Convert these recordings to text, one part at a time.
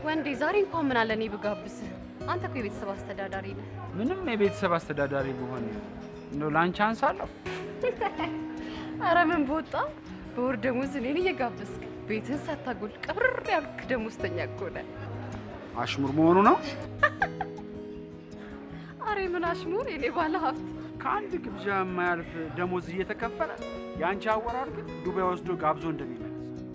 ወንዴ ዛሬ እንኳን ምን አለ እኔ ብጋብዝህ? አንተ እኮ የቤተሰብ አስተዳዳሪ ነህ። ምንም የቤተሰብ አስተዳዳሪ ብሆን እንደው ላንቺ አንሳለሁ። አረ ምን በወጣ በወር ደሞዝ እኔን እየጋበዝክ ቤትህን ሳታጎል ቀብር ያልክ ደሞዝተኛ እኮ ነህ። አሽሙር መሆኑ ነው። አሬ ምን አሽሙር የኔ ባለ ሀብት ከአንድ ግብዣ የማያልፍ ደሞዝ እየተከፈለ የአንቺ አወራር ግን ዱባይ ወስዶ ጋብዞ እንደሚመለስ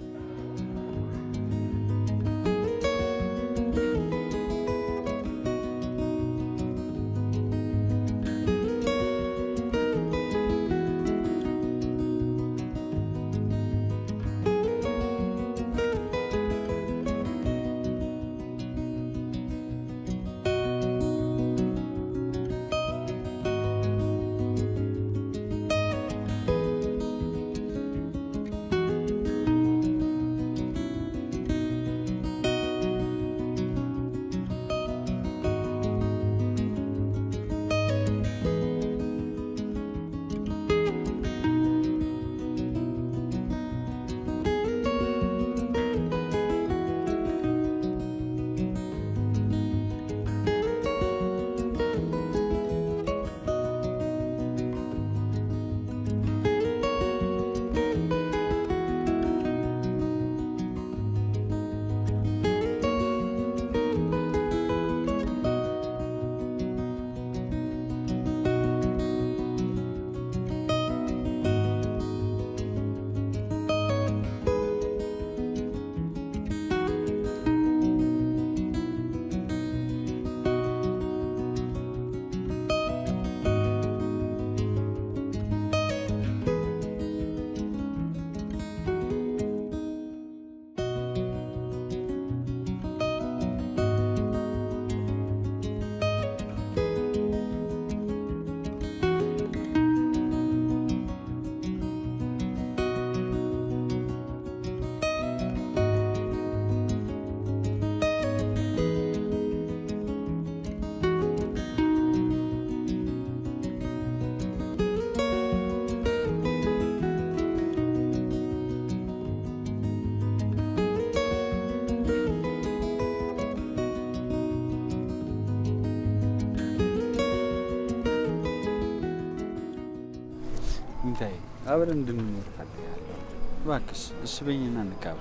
ሚታይ አብረን እንድንኖር ፈልጋለሁ። እባክሽ እሺ በይኝና እንጋባ።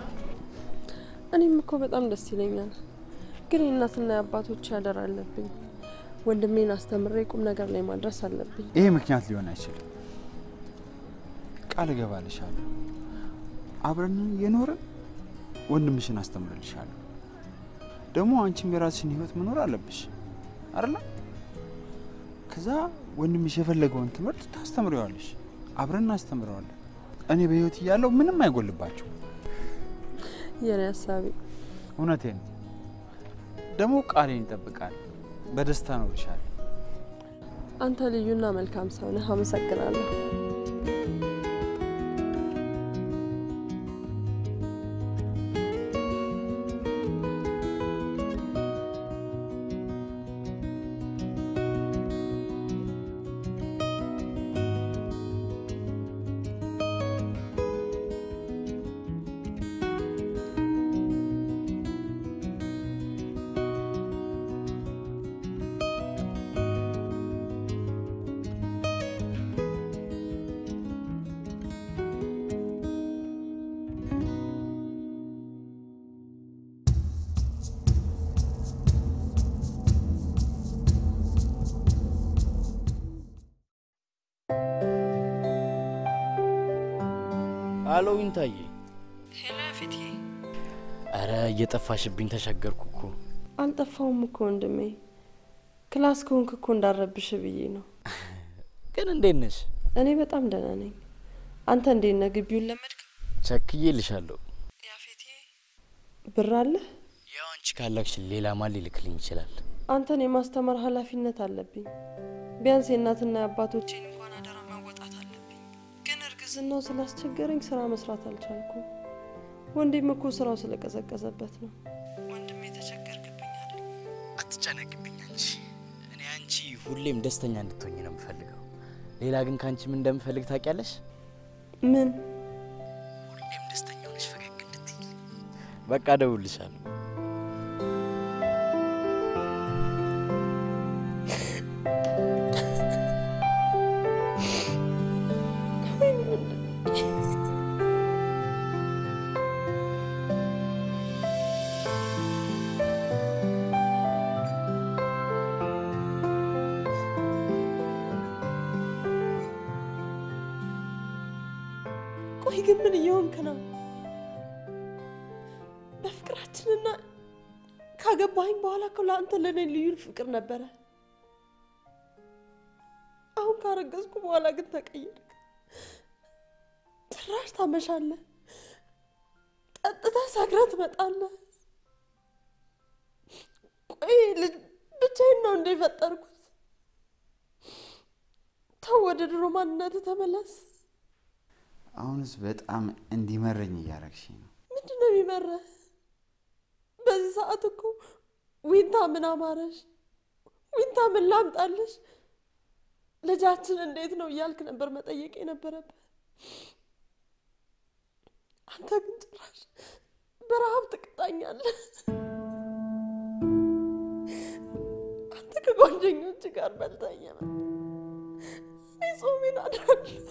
እኔም እኮ በጣም ደስ ይለኛል፣ ግን የእናትና የአባቶች ያደር አለብኝ። ወንድሜን አስተምሬ ቁም ነገር ላይ ማድረስ አለብኝ። ይሄ ምክንያት ሊሆን አይችልም። ቃል እገባልሻለሁ። አብረን የኖርን ወንድምሽን አስተምርልሻለሁ። ደግሞ አንቺም የራስሽን ህይወት መኖር አለብሽ አይደለ? ከዛ ወንድምሽ የፈለገውን ትምህርት ታስተምሪዋለሽ፣ አብረን እናስተምረዋለን። እኔ በህይወት እያለሁ ምንም አይጎልባቸው። የኔ ሀሳቢ እውነቴን ነው። ደግሞ ቃሌን ይጠብቃል። በደስታ እኖርሻለሁ። አንተ ልዩና መልካም ሰው ነህ። አመሰግናለሁ። አሎ ይንታዬ። ሄሎ ፊቴ። አረ እየጠፋሽብኝ ተቸገርኩ እኮ። አልጠፋውም እኮ ወንድሜ፣ ክላስ ከሆንክ እኮ እንዳረብሽ ብዬ ነው። ግን እንዴት ነሽ? እኔ በጣም ደህና ነኝ። አንተ እንዴት ነህ? ግቢውን ለመድክ? ቸክዬልሻለሁ። ያፌቴ ብር አለህ? ያው አንቺ ካላክሽ ሌላ ማን ሊልክልኝ ይችላል? አንተን የማስተማር ኃላፊነት አለብኝ። ቢያንስ የእናትና የአባቶቼን እንኳን አደራ መወጣት አለብኝ። ግን እርግዝናው ስላስቸገረኝ ስራ መስራት አልቻልኩም። ወንድም እኮ ስራው ስለቀዘቀዘበት ነው። ወንድም የተቸገርክብኝ አይደል? አትጨነቅብኝ አንቺ። እኔ አንቺ ሁሌም ደስተኛ እንድትሆኝ ነው የምፈልገው። ሌላ ግን ከአንቺ ምን እንደምፈልግ ታውቂያለሽ? ምን? ሁሌም ደስተኛ ሆነሽ ፈገግ እንድትይል። በቃ እደውልልሻለሁ። ቆይ ግን ምን እየሆንክ ነው? በፍቅራችንና ካገባኸኝ በኋላ እኮ ለአንተ ለእኔ ልዩ ፍቅር ነበረ። አሁን ካረገዝኩ በኋላ ግን ተቀየርክ። ጭራሽ ታመሻለህ፣ ጠጥተህ ሰክረህ ትመጣለህ። ቆይ ልጅ ብቻዬን ነው እንደ የፈጠርኩት? ተው፣ ወደ ድሮ ማንነትህ ተመለስ። አሁንስ በጣም እንዲመረኝ እያረግሽኝ ነው። ምንድን ነው የሚመረህ? በዚህ ሰዓት እኮ ዊንታ ምን አማረሽ፣ ዊንታ ምን ላምጣልሽ፣ ልጃችን እንዴት ነው እያልክ ነበር መጠየቅ የነበረብህ። አንተ ግን ጭራሽ በረሃብ ትቅጣኛለህ። አንተ ከጓደኞች ጋር በልተህ እየመጣ እኔ ጾሜን አድራለሁ።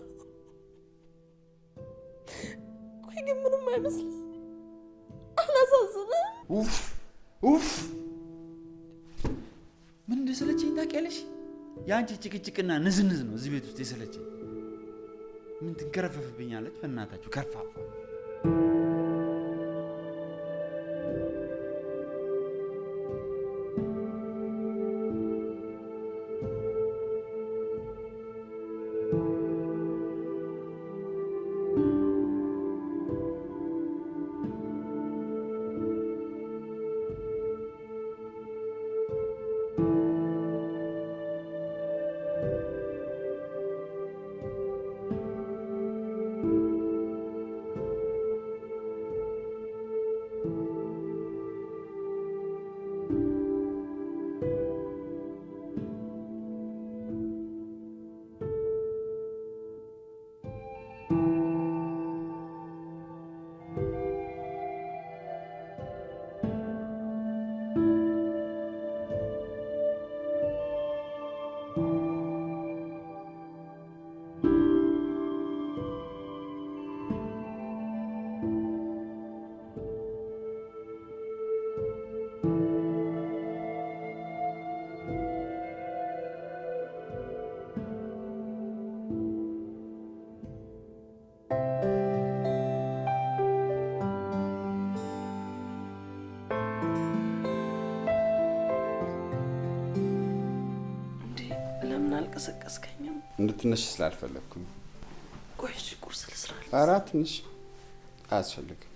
ቆይ ግን ምንም አይመስልም። አላሳዝንም? ኡፍ ኡፍ! ምን እንደሰለቸኝ ታውቂያለሽ? የአንቺ ጭቅጭቅና ንዝንዝ ነው እዚህ ቤት ውስጥ የሰለቸኝ። ምን ትንከረፈፍብኛለች? በእናታችሁ ከርፋፋ። እንዴ ለምን አልቀሰቀስከኝም? እንድትነሽ ስላልፈለግኩኝ። ቆይ እሺ፣ ቁርስ ልስራ። ኧረ ትንሽ አያስፈልግም።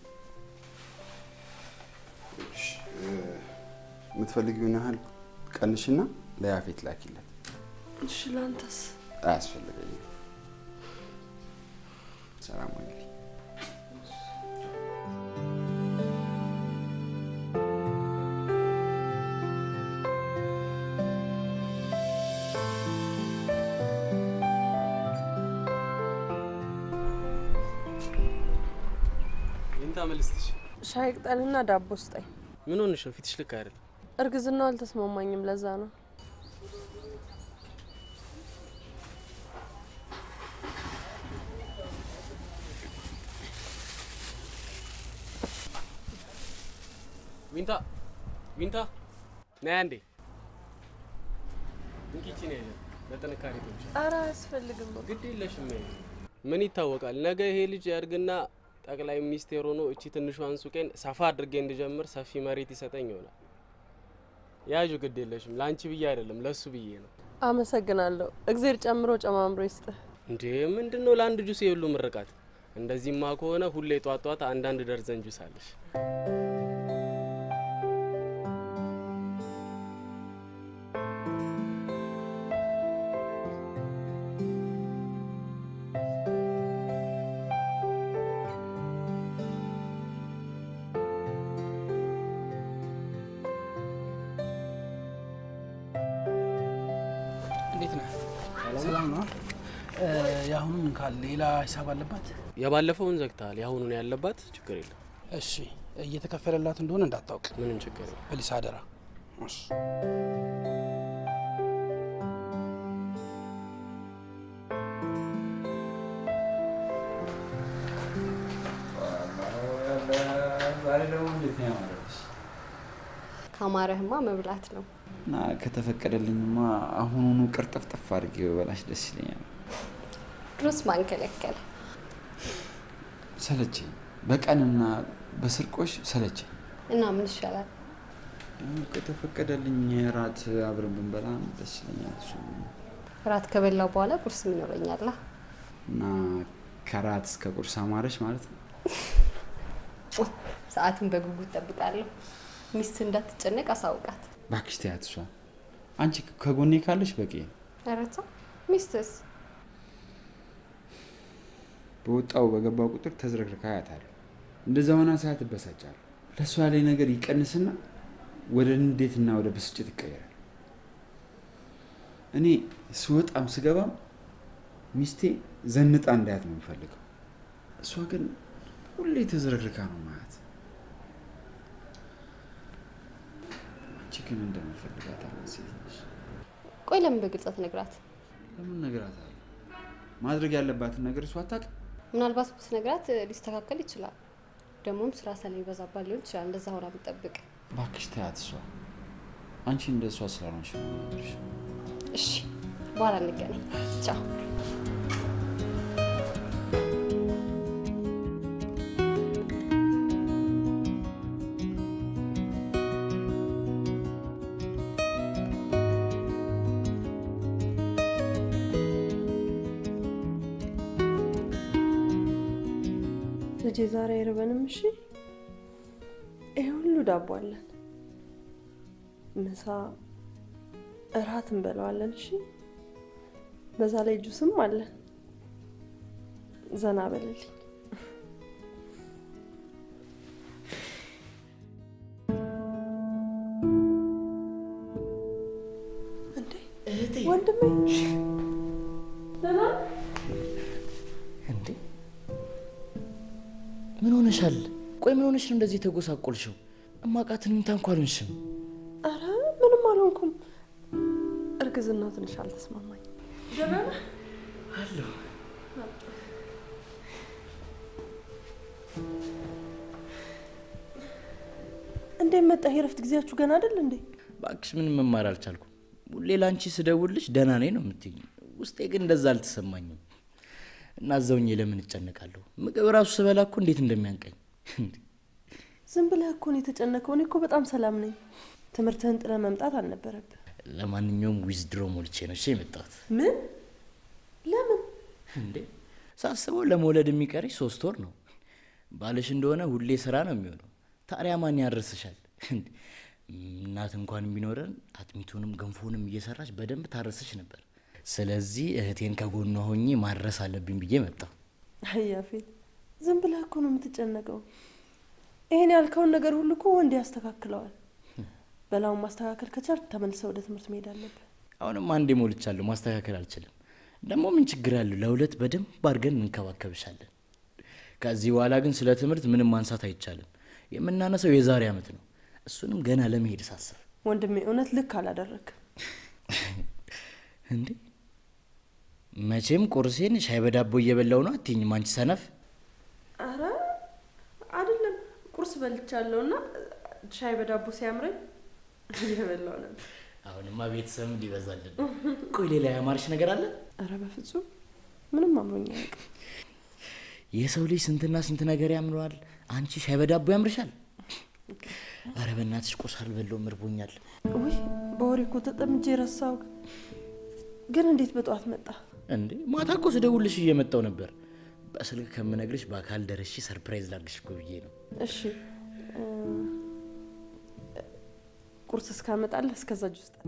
እሺ፣ እ፣ የምትፈልጊውን ያህል ቀንሽና ለያፌት ላኪለት። እሺ፣ ለአንተስ? አያስፈልገኝም። ሰላም ዋይልኝ። ይንታ መልስትሽ ሻይ ቅጠልና ዳቦ ስጠኝ። ምን ሆንሽ ነው? ፊትሽ ልክ አይደለም። እርግዝናው አልተስማማኝም፣ ለዛ ነው። ዊንታ ዊንታ ነይ አንዴ። እንኪቺ ነው ያለ ለጥንካሬ ትንሽ ኧረ አያስፈልግም። በቃ ግድ የለሽም። ነይ። ምን ይታወቃል፣ ነገ ይሄ ልጅ ያድግና ጠቅላይ ሚኒስቴር ሆኖ እቺ ትንሿን ሱቄን ሰፋ አድርጌ እንድጀምር ሰፊ መሬት ይሰጠኝ ይሆናል። ያዡ፣ ግድ የለሽም። ለአንቺ ብዬ አይደለም ለሱ ብዬ ነው። አመሰግናለሁ። እግዜር ጨምሮ ጨማምሮ ይስጥህ። እንዴ ምንድን ነው ለአንድ ጁስ የሁሉ ምርቃት? እንደዚህማ ከሆነ ሁሌ ጧት ጧት አንዳንድ ደርዘን ጁስ አለሽ። እንዴት ነህ? ሰላም ነው? የአሁኑን ካል ሌላ ሂሳብ አለባት? የባለፈውን ዘግተሃል፣ የአሁኑን ያለባት ችግር የለም። እሺ፣ እየተከፈለላት እንደሆነ እንዳታውቅ ምንም ችግር የለም። ፕሊስ፣ አደራ። እሺ። ዛሬ ደግሞ እንዴት ነው ያማረብሽ? ካማረህማ መብላት ነው። እና ከተፈቀደልኝማ አሁኑኑ ቅርጥፍጥፍ አድርጌ በበላሽ ደስ ይለኛል። ድሮስ ማን ከለከለ? ሰለቸኝ። በቀንና በስርቆሽ ሰለቸኝ። እና ምን ይሻላል? ከተፈቀደልኝ ራት አብረን ብንበላ ደስ ይለኛል። እሱ ራት ከበላው በኋላ ቁርስ ምን ይኖረኛል? እና ከራት እስከ ቁርስ አማረች ማለት ነው። ሰዓቱን በጉጉት ጠብቃለሁ። ሚስት እንዳትጨነቅ አሳውቃት። እባክሽ ተያት። እሷ አንቺ ከጎኔ ካለሽ በቂ ነው። ረታ ሚስትስ በወጣው በገባው ቁጥር ተዝረክርካ አያታለሁ። እንደዛ ሆና ሰዓት እበሳጫለሁ። ለእሷ ያለኝ ነገር ይቀንስና ወደ ንዴትና ወደ ብስጭት ይቀየራል። እኔ ስወጣም ስገባም ሚስቴ ዘንጣ እንዳያት ነው የምፈልገው። እሷ ግን ሁሌ ተዝረክርካ ነው ማለት። አንቺ ግን እንደምፈልጋት አይነት ሴት ነሽ። ቆይ ለምን በግልጽ አትነግራት? ለምን እነግራታለሁ? ማድረግ ያለባትን ነገር እሷ አታውቅም። ምናልባት ብትነግራት ሊስተካከል ይችላል። ደግሞም ስራ ስለሚበዛባት ሊሆን ይችላል እንደዛ ሆና ብትጠብቅ። እባክሽ ተያት። እሷ አንቺ እንደ እሷ ስላልሆንሽ ነው የምነግርሽ። እሺ፣ በኋላ እንገናኝ። ቻው። ልጄ ዛሬ አይርበንም። እሺ፣ ይሄ ሁሉ ዳቦ አለን። ምሳ፣ እራት እንበለዋለን። እሺ፣ በዛ ላይ ጁስም አለን። ዘና በልልኝ። እንዴ ወንድሜ ደህና ነህ? እንዴ ምን ሆነሻል? ቆይ ምን ሆነሽ ነው እንደዚህ የተጎሳቆልሽው? እማቃትን ምንታ እንኳ አልሆንሽም። አረ ምንም አልሆንኩም። እርግዝናው ትንሽ አልተስማማኝ። ደህና ነህ? አለሁ። እንዴት መጣህ? የረፍት ጊዜያችሁ ገና አይደል እንዴ? እባክሽ ምንም መማር አልቻልኩም። ሁሌ ላንቺ ስደውልሽ ደህና ነኝ ነው የምትይኝ። ውስጤ ግን እንደዛ አልተሰማኝም። እና እዛውኜ ለምን እጨነቃለሁ? ምግብ ራሱ ስበላ እኮ እንዴት እንደሚያንቀኝ ዝም ብለህ እኮ ነው የተጨነቀው። እኔ እኮ በጣም ሰላም ነኝ። ትምህርትህን ጥለህ መምጣት አልነበረብህ። ለማንኛውም ዊዝድሮ ሞልቼ ነው እሺ የመጣሁት። ምን? ለምን? እንዴ ሳስበው ለመውለድ የሚቀርሽ ሶስት ወር ነው። ባልሽ እንደሆነ ሁሌ ስራ ነው የሚሆነው። ታዲያ ማን ያደርስሻል? እንዴ፣ እናት እንኳን ቢኖረን አጥሚቱንም ገንፎንም እየሰራች በደንብ ታረስሽ ነበር። ስለዚህ እህቴን ከጎኗ ሆኜ ማድረስ አለብኝ ብዬ መጣሁ። አያፌት ዝም ብለህ እኮ ነው የምትጨነቀው። ይሄን ያልከውን ነገር ሁሉ እኮ ወንድ ያስተካክለዋል። በላውን ማስተካከል ከቻልክ ተመልሰህ ወደ ትምህርት መሄድ አለብህ። አሁንም አንዴ ሞልቻለሁ፣ ማስተካከል አልችልም። ደግሞ ምን ችግር አለው? ለሁለት በደንብ አድርገን እንከባከብሻለን። ከዚህ በኋላ ግን ስለ ትምህርት ምንም ማንሳት አይቻልም። የምናነሳው የዛሬ ዓመት ነው። እሱንም ገና ለመሄድ ሳስብ ወንድሜ እውነት ልክ አላደረግም። እንዴ መቼም ቁርሴን ሻይ በዳቦ እየበላው ነው አትይኝም አንቺ ሰነፍ። አረ አይደለም፣ ቁርስ በልቻለሁ እና ሻይ በዳቦ ሲያምረኝ እየበላሁ ነበር። አሁንማ ቤተሰብም ሊበዛልን። ቆይ ሌላ ያማርሽ ነገር አለ? አረ በፍጹም ምንም አምሮኝ አያውቅም። የሰው ልጅ ስንትና ስንት ነገር ያምረዋል። አንቺ ሻይ በዳቦ ያምርሻል። አረ በእናትሽ ቁርስ አልበላሁም እርቦኛል። ውይ በወሬ እኮ ተጠምጄ ረሳው። ግን እንዴት በጠዋት መጣ? እንዴ ማታ እኮ ስደውልሽ እየመጣው ነበር። በስልክ ከምነግርሽ በአካል ደርሼ ሰርፕራይዝ ላድርግሽ እኮ ብዬ ነው። እሺ እ፣ ቁርስ እስካመጣለህ እስከዛ ጁስ ጠጣ።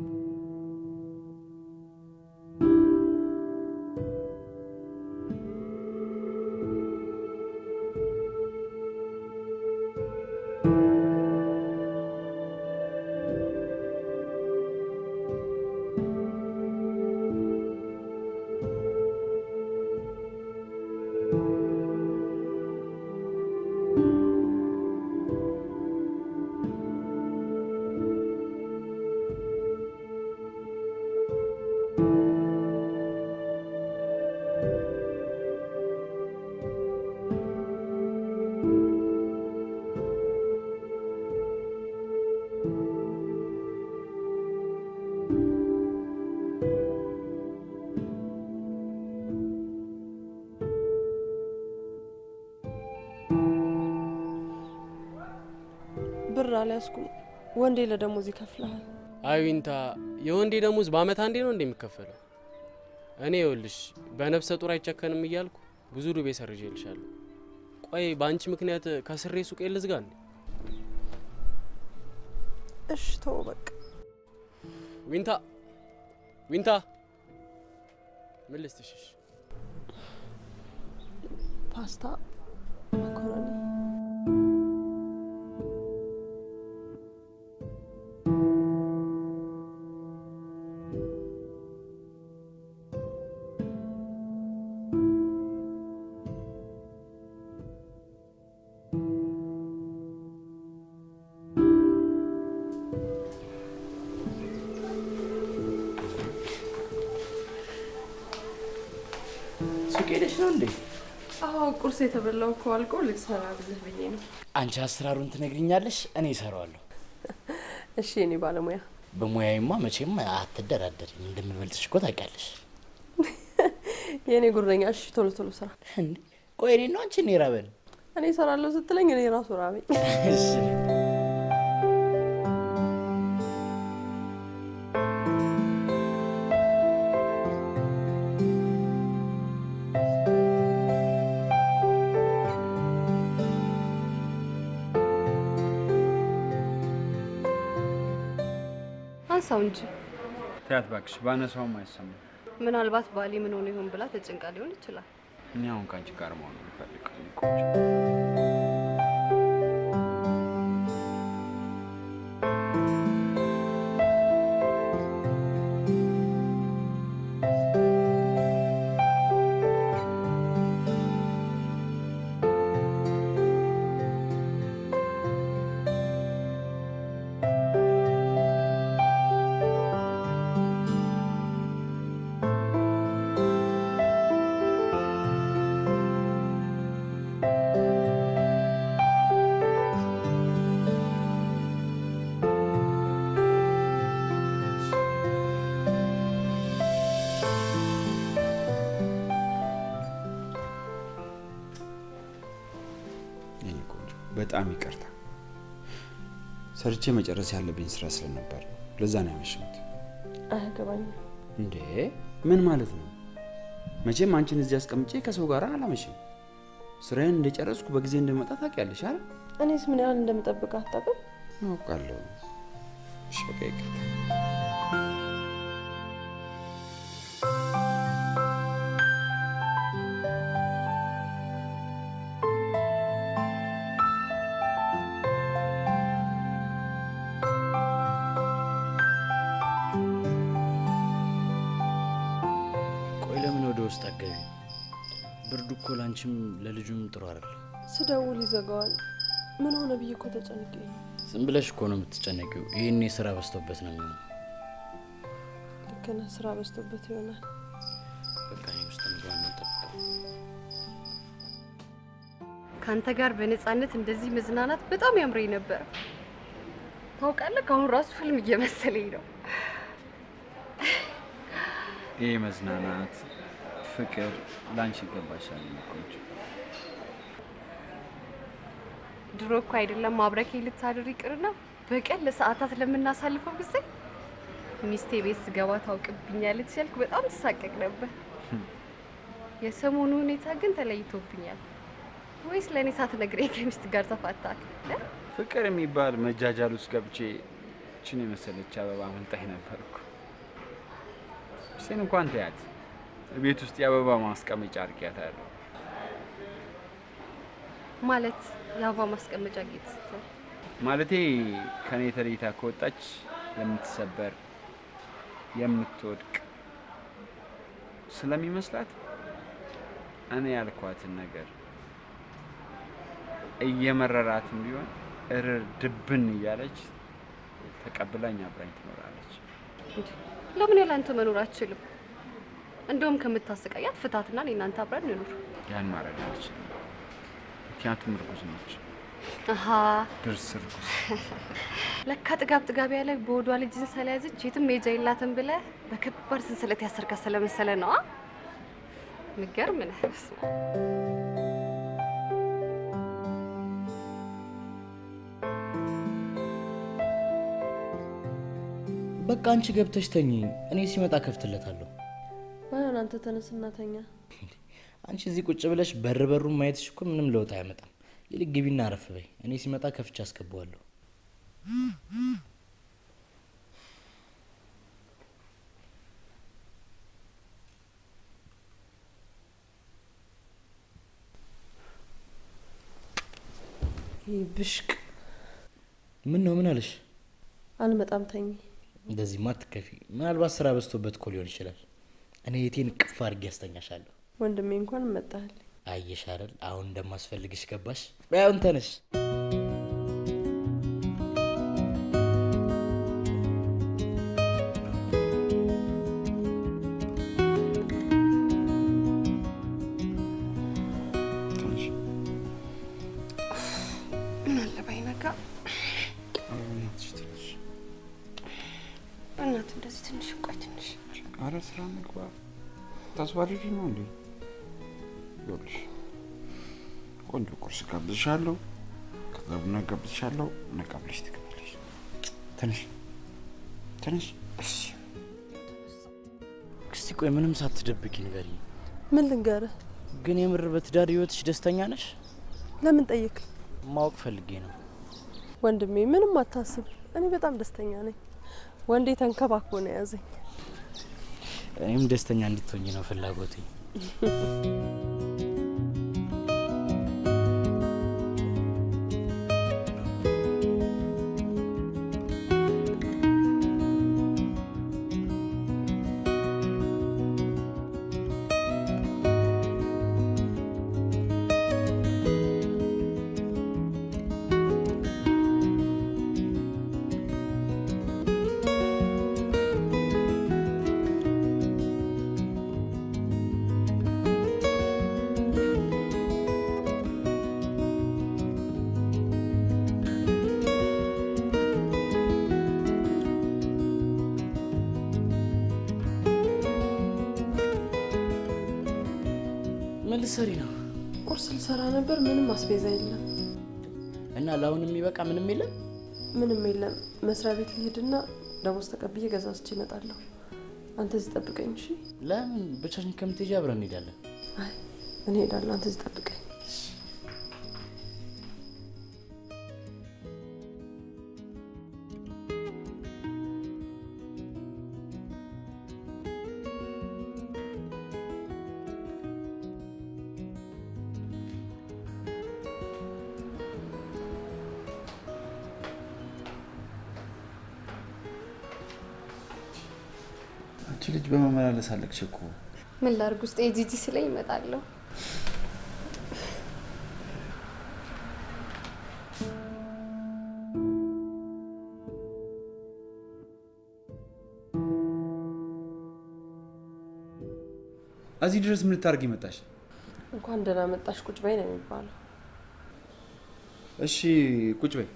አልያዝኩም። ወንዴ ለደሞዝ ይከፍልሃል። አይ ዊንታ፣ የወንዴ ደሞዝ በአመት አንዴ ነው እንደሚከፈለው? እኔ ይኸውልሽ በነፍሰ ጡር አይጨከንም እያልኩ ብዙ ዱቤ ሰርዤልሻለሁ። ቆይ በአንቺ ምክንያት ከስሬ ሱቄ ልዝጋ እንዴ? እሽ ተው በቃ። ዊንታ ዊንታ፣ ምን ልስትሽሽ? ፓስታ፣ መኮረኒ ሱቅ ሄደሽ ነው እንዴ? አዎ ቁርስ የተበላው እኮ አልቆ ልሰራ ብልህ ብዬ ነው። አንቺ አሰራሩን ትነግሪኛለሽ፣ እኔ እሰራዋለሁ። እሺ የኔ ባለሙያ በሙያዬማ መቼም አትደራደሪም። እንደምበልጥሽ እኮ ታውቂያለሽ። የእኔ ጉረኛ። እሺ ቶሎ ቶሎ ስራ። እንዴ ቆይ እኔ ነው አንቺ እኔ ራበን። እኔ እሰራለሁ ስትለኝ እኔ ራሱ ራበኝ። እሺ አንሳው እንጂ ተያት እባክሽ፣ ባነሳውም አይሰማም። ምናልባት ባሌ ምን ሆኖ ይሆን ብላ ተጨንቃ ሊሆን ይችላል። እኔ አሁን ከአንቺ ጋር መሆን ነው የምፈልገው። የኔ ቆንጆ የኔ ቆንጆ በጣም ይቅርታ። ሰርቼ መጨረስ ያለብኝ ስራ ስለነበር ነው። ለዛ ነው ያመሸሁት። አያገባኝም። እንዴ ምን ማለት ነው? መቼም አንቺን እዚህ አስቀምጬ ከሰው ጋር አላመሽም። ስራዬን እንደጨረስኩ በጊዜ እንደመጣ ታውቂያለሽ አይደል? እኔስ ምን ያህል እንደምጠብቅ አታውቅም? አውቃለሁ። እሺ በቃ ይቅርታ። ቆይ ለምን ወደ ውስጥ አገቢ? ብርዱ እኮ ላንቺም ለልጁም ጥሩ አይደለም። ስደውል ይዘጋዋል። ምን ሆነ ብዬ እኮ ተጨንቄ ነው። ዝም ብለሽ እኮ ነው የምትጨነቂው። ይህኔ ስራ በዝቶበት ነው የሚሆነው። ልክ ነህ። ስራ በዝቶበት ይሆናል። በቃ እኔ ውስጥ ምግባና ጠብቀው ከአንተ ጋር በነፃነት እንደዚህ መዝናናት በጣም ያምረኝ ነበር። ታውቃለህ፣ ከአሁን ራሱ ፊልም እየመሰለኝ ነው። ይህ መዝናናት፣ ፍቅር ላንቺ ይገባሻል የኔ ቆንጆ። ድሮ እኮ አይደለም ማብረኬ ልታድር ይቅርና በቀን ለሰዓታት ለምናሳልፈው ጊዜ ሚስቴ ቤት ስገባ ታውቅብኛለች ያልክ በጣም ትሳቀቅ ነበር። የሰሞኑ ሁኔታ ግን ተለይቶብኛል። ወይስ ለእኔ ሳትነግረኝ ከሚስት ጋር ተፋታል? ፍቅር የሚባል መጃጃል ውስጥ ገብቼ ችን የመሰለች አበባ አመልጣኝ ነበርኩ። ሚስቴን እንኳን ተያት፣ ቤት ውስጥ የአበባ ማስቀመጫ አድርጊያታለሁ። ማለት የአበባ ማስቀመጫ ጌጥ ስትል ማለቴ ከኔ ተለይታ ከወጣች የምትሰበር የምትወድቅ ስለሚመስላት እኔ ያልኳትን ነገር እየመረራትም ቢሆን እርር ድብን እያለች ተቀብላኝ አብራኝ ትኖራለች። እንጂ ለምን ያለ አንተ መኖር አትችልም? እንደውም ከምታሰቃያት ፍታትና እኔ እናንተ አብረን እንኑር። ያን ማድረግ አልችልም፣ ምክንያቱም እርጉዝ ነች። አሀ ድርስ እርጉዝ። ለካ ጥጋብ ጥጋቢያ ላይ በወዷ ልጅን ስለያዘች የትም መሄጃ የላትም ብለህ በከባድ ሰንሰለት ያሰርካት ስለመሰለ ነዋ። ምገርም ነህ። በስመ አብ። በቃ አንቺ ገብተሽ ተኝ፣ እኔ ሲመጣ ከፍትለታለሁ። ባይሆን አንተ ተነስና ተኛ። አንቺ እዚህ ቁጭ ብለሽ በር በሩን ማየትሽ እኮ ምንም ለውጥ አያመጣም። ይልቅ ግቢና አረፍ በይ፣ እኔ ሲመጣ ከፍቼ አስገባዋለሁ። ይህ ብሽቅ ምን ነው ምን አለሽ? አልመጣም፣ ተኝ። እንደዚህማ አትከፊ። ምናልባት ስራ በዝቶበት እኮ ሊሆን ይችላል። እኔ የቴን ቅፍ አድርጌ ያስተኛሻለሁ። ወንድሜ እንኳን መጣል። አየሽ አይደል አሁን እንደማስፈልግሽ ገባሽ? በይ አሁን ተነሽ። ትንሽ ምን አለ ባይነጋ በእናትሽ ትንሽ በእናት እንደዚህ ትንሽ ቆይ ትንሽ አረ ስራ ምግባ ታስባልሽ ነው እንዴ? ይኸውልሽ ቆንጆ ቁርስ ጋብዝሻለሁ፣ ከዛ ቡና ጋብዝሻለሁ። ነቃ ብለሽ ትገባለሽ። ትንሽ ትንሽ እሺ እስቲ ቆይ ምንም ሳትደብቂ ንገሪኝ። ምን ልንገርህ? ግን የምር በትዳር ህይወትሽ ደስተኛ ነሽ? ለምን ጠየቅ? ማወቅ ፈልጌ ነው። ወንድሜ ምንም አታስብ፣ እኔ በጣም ደስተኛ ነኝ። ወንዴ ተንከባክቦ ነው የያዘኝ። እኔም ደስተኛ እንድትሆኝ ነው ፍላጎቴ። ምን ልትሰሪ ነው? ቁርስ ልሰራ ነበር፣ ምንም አስቤዛ የለም፣ እና ለአሁን የሚበቃ ምንም የለም? ምንም የለም። መስሪያ ቤት ልሄድና ደሞዝ ተቀብዬ ገዛዝቼ እመጣለሁ። አንተ እዚህ ጠብቀኝ እሺ? ለምን ብቻሽን ከምትሄጂ አብረን እንሄዳለን። አይ እኔ ሄዳለሁ፣ አንተ እዚህ ጠብቀኝ። አንቺ ልጅ በመመላለስ አለቅሽ እኮ። ምን ላርግ ውስጥ የጂጂ ስለኝ እመጣለሁ። እዚህ ድረስ ምን ልታደርጊ መጣሽ? እንኳን ደህና መጣሽ ቁጭ በይ ነው የሚባለው። እሺ ቁጭ በይ።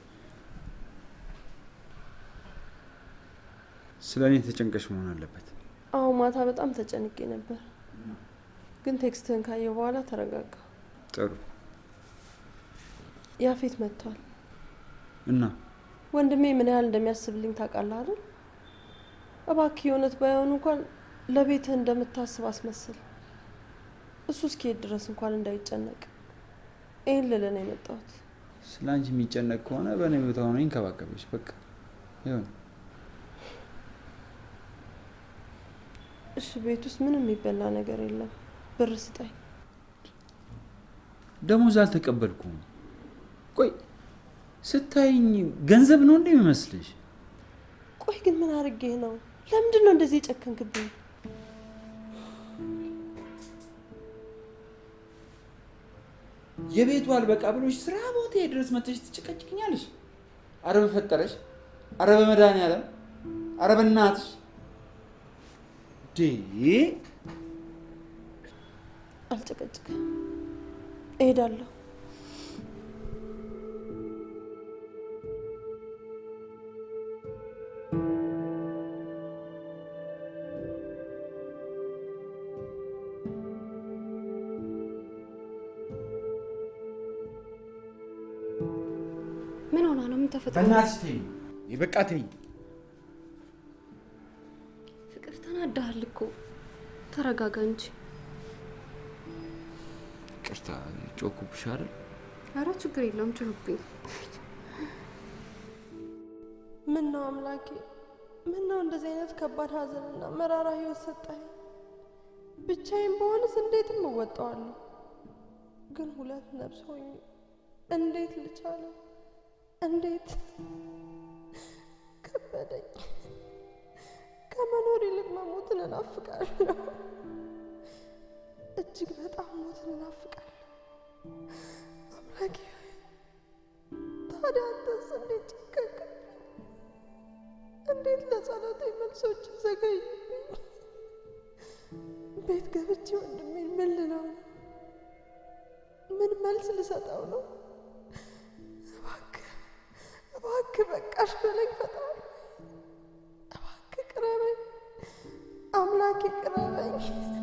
ስለ እኔ ተጨንቀሽ መሆን አለበት። አዎ ማታ በጣም ተጨንቄ ነበር፣ ግን ቴክስትህን ካየሁ በኋላ ተረጋጋ። ጥሩ ያፌት መጥቷል። እና ወንድሜ ምን ያህል እንደሚያስብልኝ ታውቃለህ አይደል? እባክህ የእውነት ባይሆን እንኳን ለቤትህ እንደምታስብ አስመስል። እሱ እስኪሄድ ድረስ እንኳን እንዳይጨነቅ ይህን ልልህ ነው የመጣሁት። ስለ አንቺ የሚጨነቅ ከሆነ በእኔ ቦታ ሆነ ይንከባከበች። በቃ ይሁን። እሺ ቤት ውስጥ ምንም የሚበላ ነገር የለም። ብር ስጠኝ። ደሞዝ አልተቀበልኩም። ቆይ ስታይኝ ገንዘብ ነው እንዴ የሚመስልሽ? ቆይ ግን ምን አድርጌህ ነው? ለምንድን ነው እንደዚህ የጨከንክብኝ? የቤቱ አልበቃ ብሎሽ ስራ ቦታ ድረስ መጥተሽ ትጨቀጭቅኛለሽ? አረ በፈጠረሽ፣ አረ በመድኃኒዓለም፣ አረ በእናትሽ ዴ አልጨቀጭክም፣ እሄዳለሁ። ምን ሆና ነው? ምን ተፈጥሮ ነው? በእናትሽ ተይኝ፣ በቃ ተይኝ። ይወድሃል እኮ። ተረጋጋ እንጂ። ቅርታ ጮኩብሽ አይደል? ኧረ ችግር የለውም ጭሁብኝ። ምን ነው አምላኬ፣ ምን ነው እንደዚህ አይነት ከባድ ሐዘንና መራራ ህይወት ሰጠኸኝ? ብቻዬን በሆንስ እንዴትም እወጣዋለሁ። ግን ሁለት ነፍስ ሆኜ እንዴት ልቻለው? እንዴት ከበደኝ። ከመኖር ይልቅ መሞትን እናፍቃለሁ። እጅግ በጣም ሞትን እናፍቃለሁ። አምላኬ ሆይ ታዲያ አንተስ እንዴት ጨከንክብኝ? እንዴት ለጸሎቴ መልሶች ዘገዩብኝ? ቤት ገብቼ ወንድሜን ምን ልለው ነው? ምን መልስ ልሰጠው ነው? እባክህ እባክህ በቃሽ በለኝ ፈጣሪ። እባክህ ቅረበኝ አምላኬ ቅረበኝ።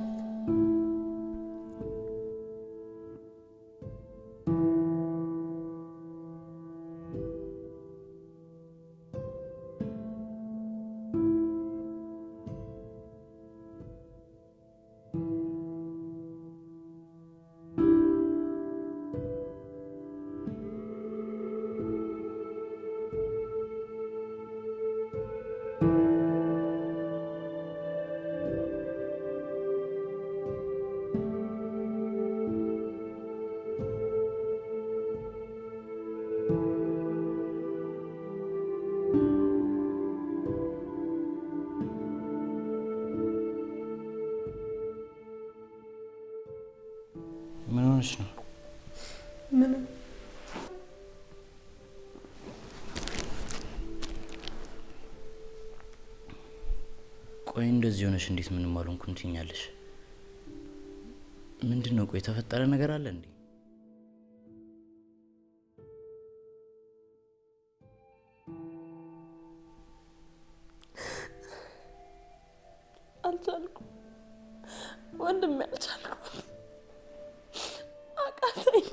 ምን ሆነች ነው? ምንም ቆይ እንደዚህ ሆነሽ እንዴት ምንም አልሆንኩም ትኛለሽ? ምንድን ነው? ቆይ የተፈጠረ ነገር አለ እንዴ? አልቻልኩም ወንድሜ፣ አልቻልኩም። አቃተኝ።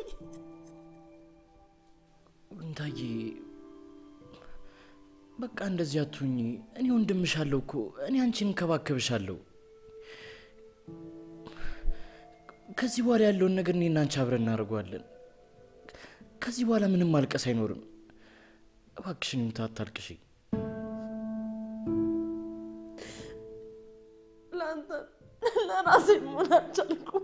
እንታዬ በቃ እንደዚህ አትሁኝ። እኔ ወንድምሻለሁ እኮ እኔ አንቺን እንከባከብሻለሁ። ከዚህ በኋላ ያለውን ነገር እኔና አንቺ አብረን እናደርገዋለን። ከዚህ በኋላ ምንም ማልቀስ አይኖርም። እባክሽን ይምታ አታልቅሽ። ለአንተ ለራሴ መሆን አልቻልኩም።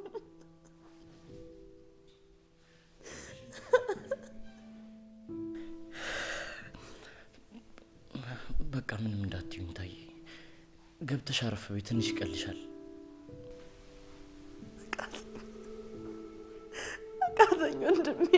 በቃ ምንም እንዳትዩኝ ታዬ። ገብተሽ አረፍ በይ፣ ትንሽ ይቀልሻል። አቃተኝ ወንድሜ።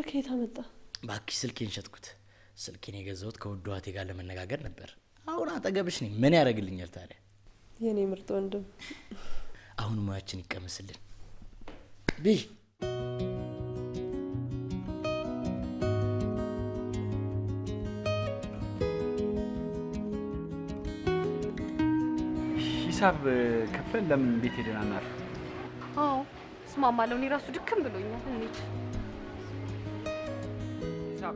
ከየት አመጣ? እባክሽ ስልኬን ሸጥኩት። ስልኬን የገዛሁት ከውድ እህቴ ጋር ለመነጋገር ነበር። አሁን አጠገብሽ ነኝ። ምን ያደርግልኛል ታዲያ? የኔ ምርጥ ወንድም አሁን ሙያችን ይቀመስልን። ብይ ሂሳብ ከፍለን ለምን ቤት ሄደን አናርፍ? አዎ እስማማለሁ። እኔ ራሱ ድክም ብሎኛል። እንሂድ። ሂሳብ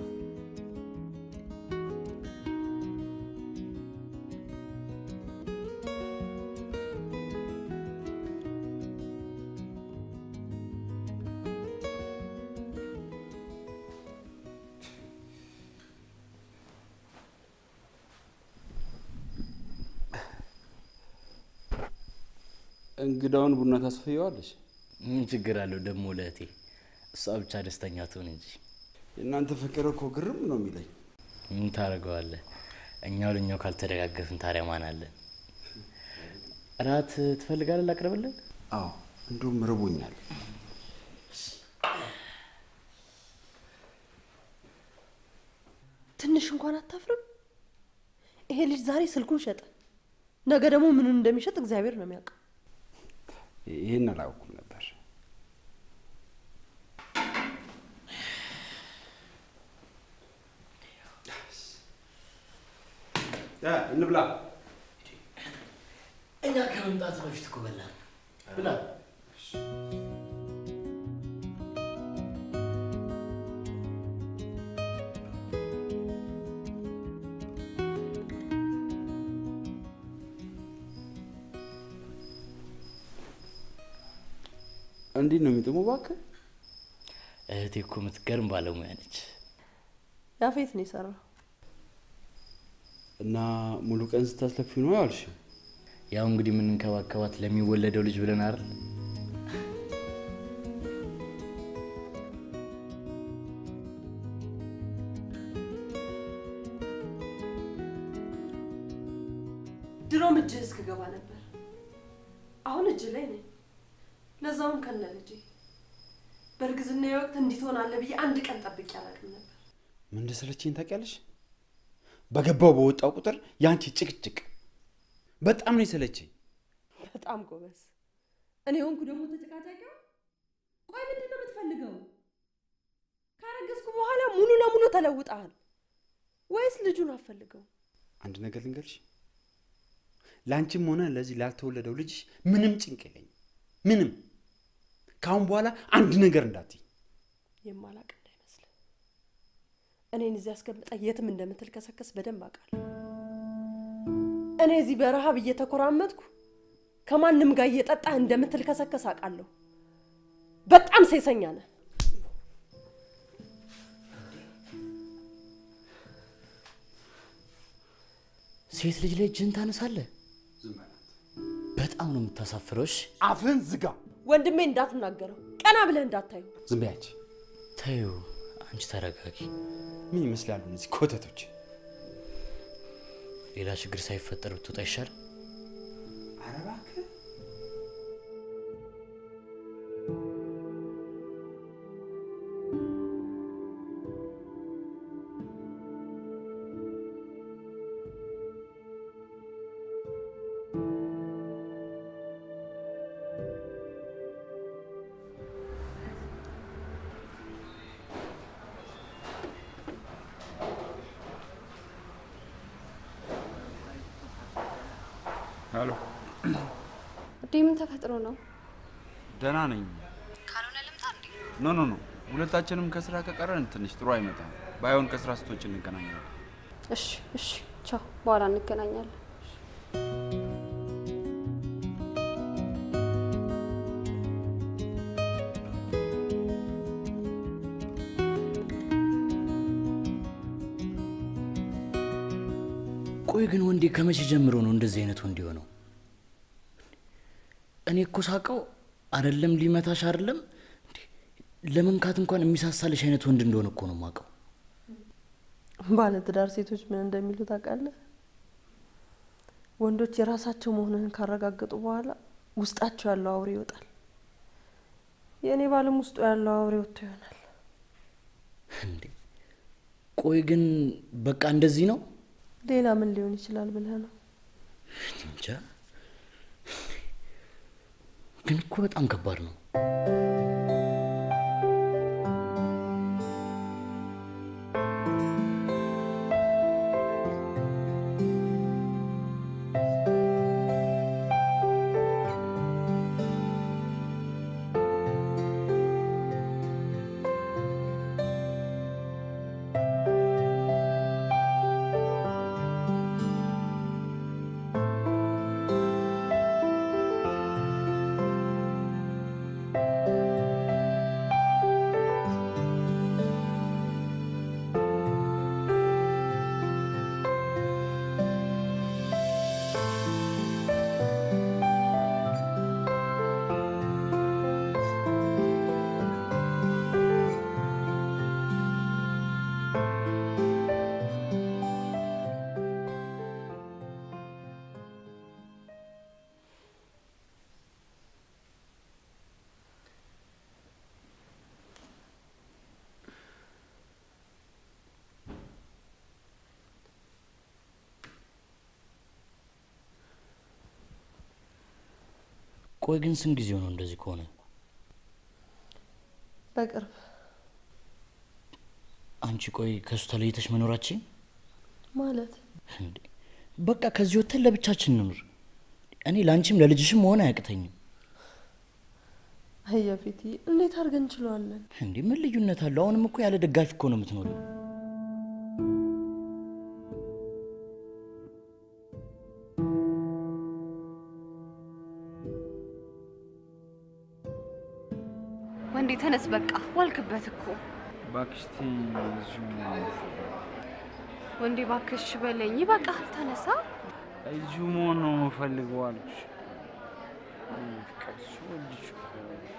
እንግዳውን ቡና ታስፈየዋለች። ምን ችግር አለው ደግሞ ለእህቴ? እሷ ብቻ ደስተኛ ትሆን እንጂ የእናንተ ፍቅር እኮ ግርም ነው የሚለኝ። ምን ታደርገዋለህ? እኛው ለእኛው ካልተደጋገፍን ታዲያ ማን አለን? እራት ትፈልጋለህ? ላቅርብልህ? አዎ እንዲሁም ርቦኛል። ትንሽ እንኳን አታፍርም? ይሄ ልጅ ዛሬ ስልኩን ሸጠ፣ ነገ ደግሞ ምኑን እንደሚሸጥ እግዚአብሔር ነው የሚያውቀው። ይህን አላውኩም ነበር። እንብላ። እኛ ከመምጣት በፊት እኮ በላን። ብላ እንዲህ ነው የሚጥሙ እባክህ። እህቴ እኮ የምትገርም ባለሙያ ነች። ያፌት ነው የሰራው። እና ሙሉ ቀን ስታስለፊ ነው ያልሽ? ያው እንግዲህ የምንንከባከባት ለሚወለደው ልጅ ብለን አይደል? ድሮም እጅህ እስክገባ ነበር። አሁን እጅ ላይ ነኝ፣ ለዛውም ከነ ልጄ። በእርግዝና ወቅት እንዲህ ትሆናለህ ብዬ አንድ ቀን ጠብቄ አላውቅም ነበር። ምን እንደሰለችኝ ታውቂያለሽ? በገባው በወጣው ቁጥር ያንቺ ጭቅጭቅ በጣም ነው የሰለችኝ። በጣም ጎበዝ። እኔ ሆንኩ ደግሞ ተጨቃጫቂው። ቆይ ምንድን ነው የምትፈልገው? ካረገዝኩ በኋላ ሙሉ ለሙሉ ተለውጠሃል ወይስ ልጁን አፈልገው? አንድ ነገር ልንገርሽ፣ ለአንቺም ሆነ ለዚህ ላልተወለደው ልጅሽ ምንም ጭንቅ የለኝም። ምንም ከአሁን በኋላ አንድ ነገር እንዳትይ። የማላቅ እንዳይመስል እኔን እዚህ አስቀምጠ የትም እንደምትል ከሰከስ በደንብ አውቃለሁ። እኔ እዚህ በረሃብ እየተኮራመጥኩ ከማንም ጋር እየጠጣህ እንደምትል ከሰከስ አውቃለሁ። በጣም ሴሰኛ ነህ። ሴት ልጅ ላይ እጅህን ታነሳለህ? በጣም ነው የምታሳፍረው። እሺ አፍህን ዝጋ። ወንድሜ እንዳትናገረው፣ ቀና ብለህ እንዳታዩ። ዝም በይ አንቺ። ተይው፣ አንቺ ተረጋጊ። ምን ይመስላሉ እነዚህ ኮተቶች? ሌላ ችግር ሳይፈጠር ብትወጣ ይሻል። ኧረ እባክህ ሄሎ፣ እንዴ ምን ተፈጥሮ ነው? ደህና ነኝ። ካልሆነ ልምጣ እንዴ? ኖ ኖ ኖ፣ ሁለታችንም ከስራ ከቀረን ትንሽ ጥሩ አይመጣም። ባይሆን ከስራ ስትወጪ እንገናኛለን። እሺ እሺ፣ ቻው፣ በኋላ እንገናኛለን። ቆይ ግን ወንዴ ከመቼ ጀምሮ ነው እንደዚህ አይነት ወንድ የሆነው? እኔ እኮ ሳቀው አይደለም ሊመታሽ አይደለም እንዴ፣ ለመንካት እንኳን የሚሳሳልሽ አይነት ወንድ እንደሆነ እኮ ነው የማውቀው። ባለትዳር ሴቶች ምን እንደሚሉ ታውቃለህ? ወንዶች የራሳቸው መሆንህን ካረጋገጡ በኋላ ውስጣቸው ያለው አውሬ ይወጣል። የእኔ ባልም ውስጡ ያለው አውሬ ወጥቶ ይሆናል። እንዴ ቆይ ግን በቃ እንደዚህ ነው? ሌላ ምን ሊሆን ይችላል ብለህ ነው? እንጃ። ግን እኮ በጣም ከባድ ነው። ቆይ ግን ስንት ጊዜው ነው እንደዚህ ከሆነ? በቅርብ አንቺ ቆይ ከእሱ ተለይተሽ መኖራችን ማለት እንዴ? በቃ ከዚህ ወጥተን ለብቻችን እንኑር። እኔ ለአንቺም ለልጅሽም መሆን አያቅተኝም። አየፊቲ እንዴት አድርገን እንችለዋለን? እንዴ ምን ልዩነት አለው? አሁንም እኮ ያለ ደጋፊ እኮ ነው የምትኖሪው። ወንዴ ተነስ፣ በቃ ዋልክበት እኮ እባክሽ ተይ እዚሁ ወንዴ፣ ባክሽ በለኝ። ይበቃል፣ ተነሳ። እዚሁ መሆን ነው የምፈልገው አልኩሽ። ፍቅር ስወድሽ እኮ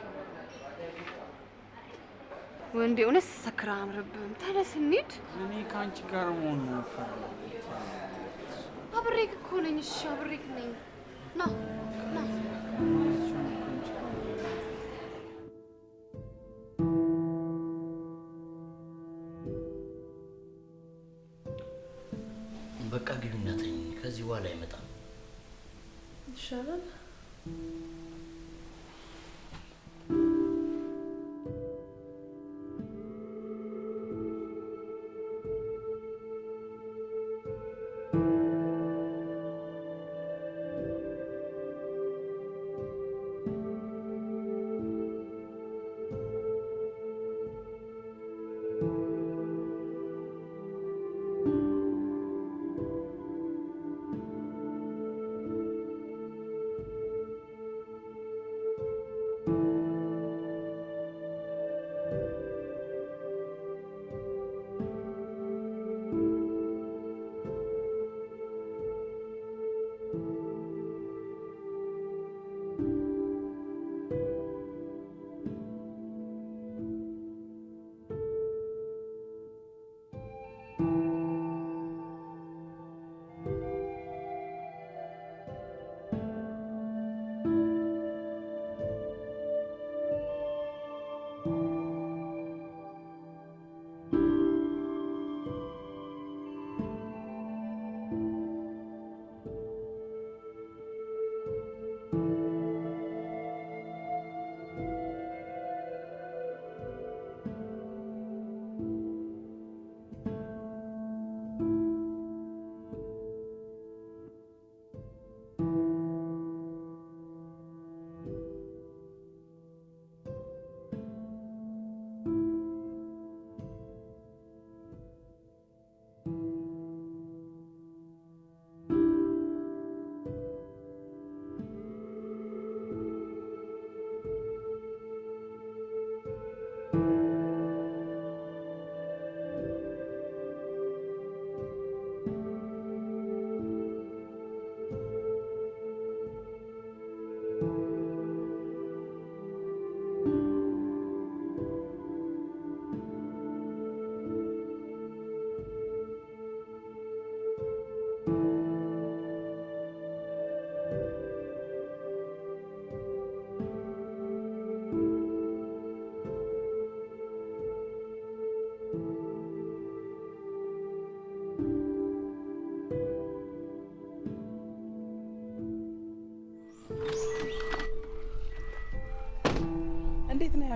ወንዴ፣ እውነት ስትሰክር አያምርብህም። ተነስ እንሂድ። እኔ ከአንቺ ጋር መሆን ነው የምፈልገው። አብሬክ እኮ ነኝ። እሺ አብሬክ ነኝ። ና ና በቃ ግቢና ተኝ። ከዚህ በኋላ አይመጣም። ይሻላል።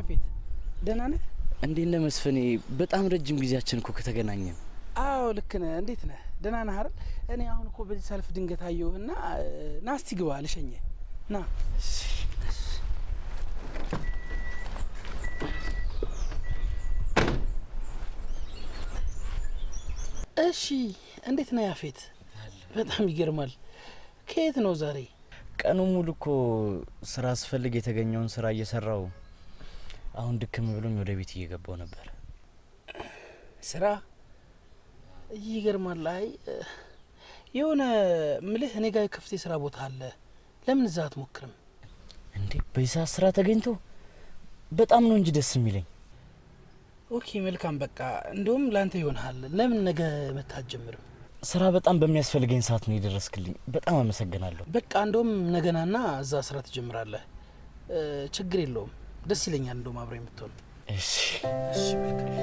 ያፌት ደህና ነህ? እንዴት ነህ መስፍኔ? በጣም ረጅም ጊዜያችን እኮ ከተገናኘን። አዎ ልክ ነህ። እንዴት ነህ? ደህና ነህ አይደል? እኔ አሁን እኮ በዚህ ሰልፍ ድንገት አየሁህና ና እስቲ ግባ ልሸኝህ። ና እሺ። እንዴት ነህ ያፌት? በጣም ይገርማል። ከየት ነው ዛሬ? ቀኑ ሙሉ እኮ ስራ ስፈልግ የተገኘውን ስራ እየሰራው አሁን ድክም ብሎኝ ወደ ቤት እየገባው ነበር። ስራ ይገርማል። አይ የሆነ ምልህ እኔ ጋር ክፍት የስራ ቦታ አለ። ለምን እዛ አትሞክርም? እንዴ በዚህ ሰዓት ስራ ተገኝቶ በጣም ነው እንጂ ደስ የሚለኝ። ኦኬ መልካም። በቃ እንደውም ለአንተ ይሆንሃል። ለምን ነገ መታ አትጀምርም? ስራ በጣም በሚያስፈልገኝ ሰዓት ነው የደረስክልኝ። በጣም አመሰግናለሁ። በቃ እንደውም ነገናና እዛ ስራ ትጀምራለህ። ችግር የለውም። ደስ ይለኛል እንደውም አብረ የምትሆን። እሺ እሺ መልካም።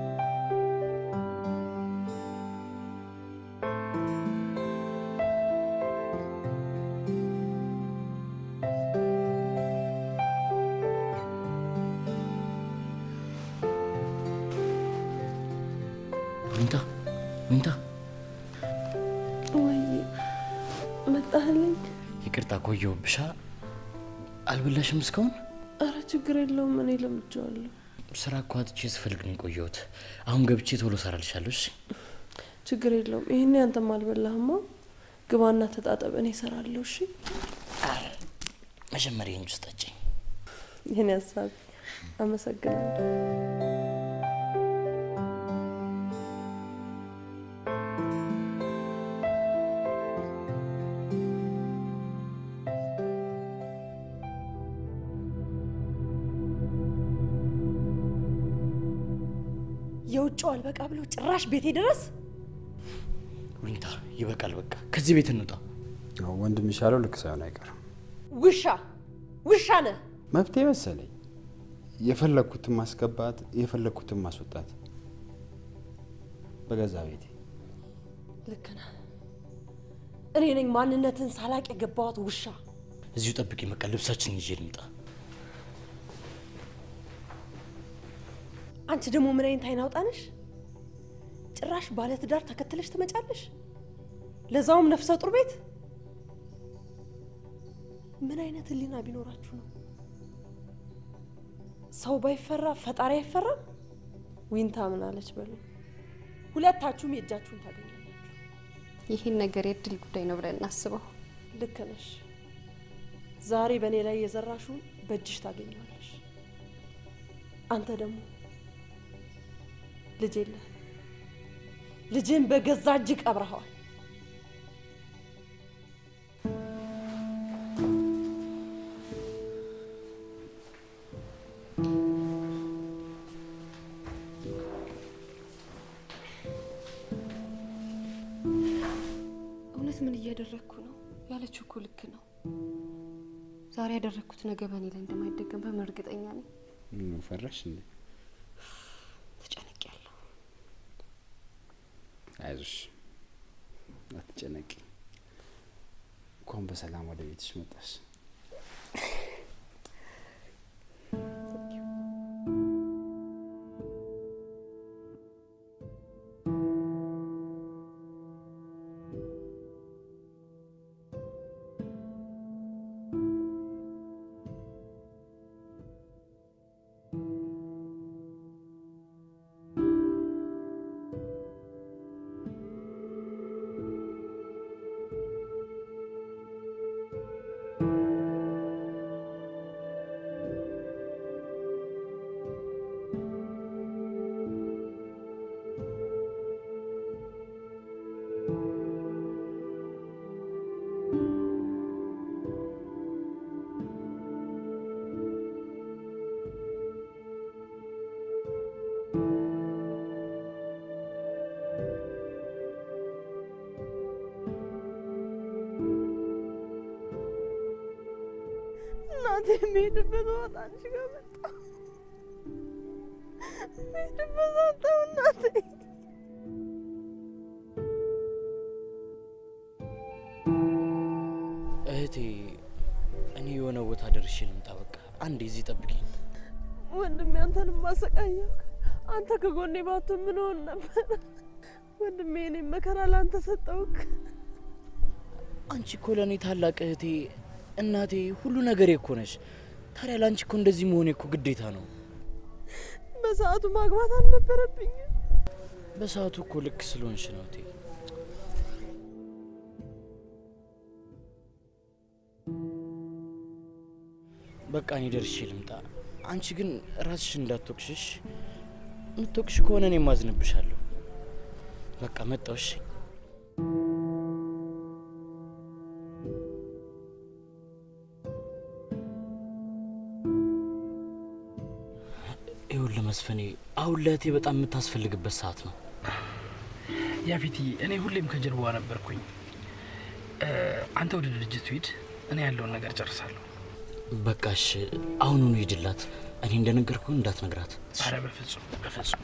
ሚንታ ሚንታ፣ ወይ መጣህልኝ? ይቅርታ ቆየሁብሻ። አልበላሽም እስካሁን? አረ ችግር የለውም እኔ ለምጄዋለሁ። ስራ እኮ አጥቼ ስፈልግ ነው የቆየሁት። አሁን ገብቼ ቶሎ እሰራልሻለሁ። እሺ ችግር የለውም። ይህኔ አንተም አልበላህማ። ግባና ተጣጠብ፣ እኔ እሰራለሁ። እሺ መጀመሪያ እንጂ ስጠጭኝ። ይህን ሀሳብ አመሰግናለሁ። የውጭው አልበቃ ብሎ ጭራሽ ቤቴ ድረስ ዊንታ ይበቃል። በቃ ከዚህ ቤት እንውጣ። ወንድም ይሻለው ልክ ሳይሆን አይቀርም። ውሻ ውሻ ነህ። መብቴ መሰለኝ የፈለግኩትን ማስገባት የፈለግኩትን ማስወጣት በገዛ ቤቴ። ልክ ነህ። እኔ ነኝ ማንነትን ሳላቅ የገባዋት ውሻ። እዚሁ ጠብቂ። በቃ ልብሳችን ይዤ ልምጣ። አንቺ ደግሞ ምን አይነት አይን አውጣነሽ? ጭራሽ ባለትዳር ተከትለሽ ትመጫለሽ፣ ለዛውም ነፍሰ ጡር ቤት። ምን አይነት ሕሊና ቢኖራችሁ ነው? ሰው ባይፈራ ፈጣሪ አይፈራም? ዊንታ ምን አለች በሉ። ሁለታችሁም የእጃችሁን ታገኛላችሁ። ይህን ነገር የእድል ጉዳይ ነው ብለን እናስበው። ልክ ነሽ። ዛሬ በእኔ ላይ የዘራሽውን በእጅሽ ታገኘዋለሽ። አንተ ደግሞ ልጅ የለህም። ልጅን በገዛ እጅ ቀብረኸዋል። እውነት ምን እያደረግኩ ነው? ያለችው እኮ ልክ ነው። ዛሬ ያደረግኩት ነገ በእኔ ላይ እንደማይደገም በምን እርግጠኛ ነኝ? ምን ፈራሽ እንዴ? ተጨንቄያለሁ። አይዞሽ፣ አትጨነቂ። እንኳን በሰላም ወደ ቤትሽ መጣሽ። እናቴ የሚሄድበት ቦታ አንቺ ጋር መጣ። የሚሄድበት አጣሁ እናቴ። እህቴ፣ እኔ የሆነ ቦታ ደርሼ ልምጣ። በቃ አንዴ እዚህ ጠብቂኝ። ወንድሜ አንተንም ማሰቃየው አንተ ከጎኔ ባትሆን ምን ሆን ነበር? ወንድሜ እኔም መከራ ለአንተ ሰጠውክ። አንቺ እኮ ለእኔ ታላቅ እህቴ፣ እናቴ፣ ሁሉ ነገሬ እኮ ነሽ። ታዲያ ለአንቺ እኮ እንደዚህ መሆኔ እኮ ግዴታ ነው። በሰዓቱ ማግባት አልነበረብኝም። በሰዓቱ እኮ ልክ ስለሆንሽ ነው እቴ። በቃ እኔ ደርሼ ልምጣ። አንቺ ግን ራስሽ እንዳትወቅሽሽ። የምትወቅሽ ከሆነ እኔ ማዝንብሻለሁ። በቃ መጣሁ። እሺ ይኸውልህ መስፍኔ፣ አሁን ለእህቴ በጣም የምታስፈልግበት ሰዓት ነው። ያፊቲ እኔ ሁሌም ከጀርባዋ ነበርኩኝ። እ፣ አንተ ወደ ድርጅቱ ሂድ፣ እኔ ያለውን ነገር ጨርሳለሁ። በቃሽ፣ አሁኑኑ ሂድላት። እኔ እንደነገርኩ እንዳትነግራት። አረ በፍጹም በፍጹም።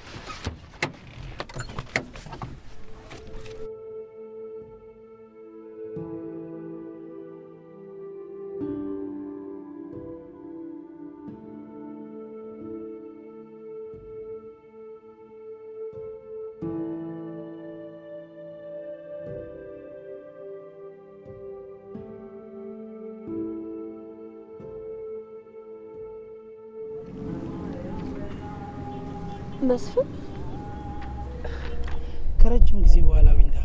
መስፍን ከረጅም ጊዜ በኋላ ዊንታ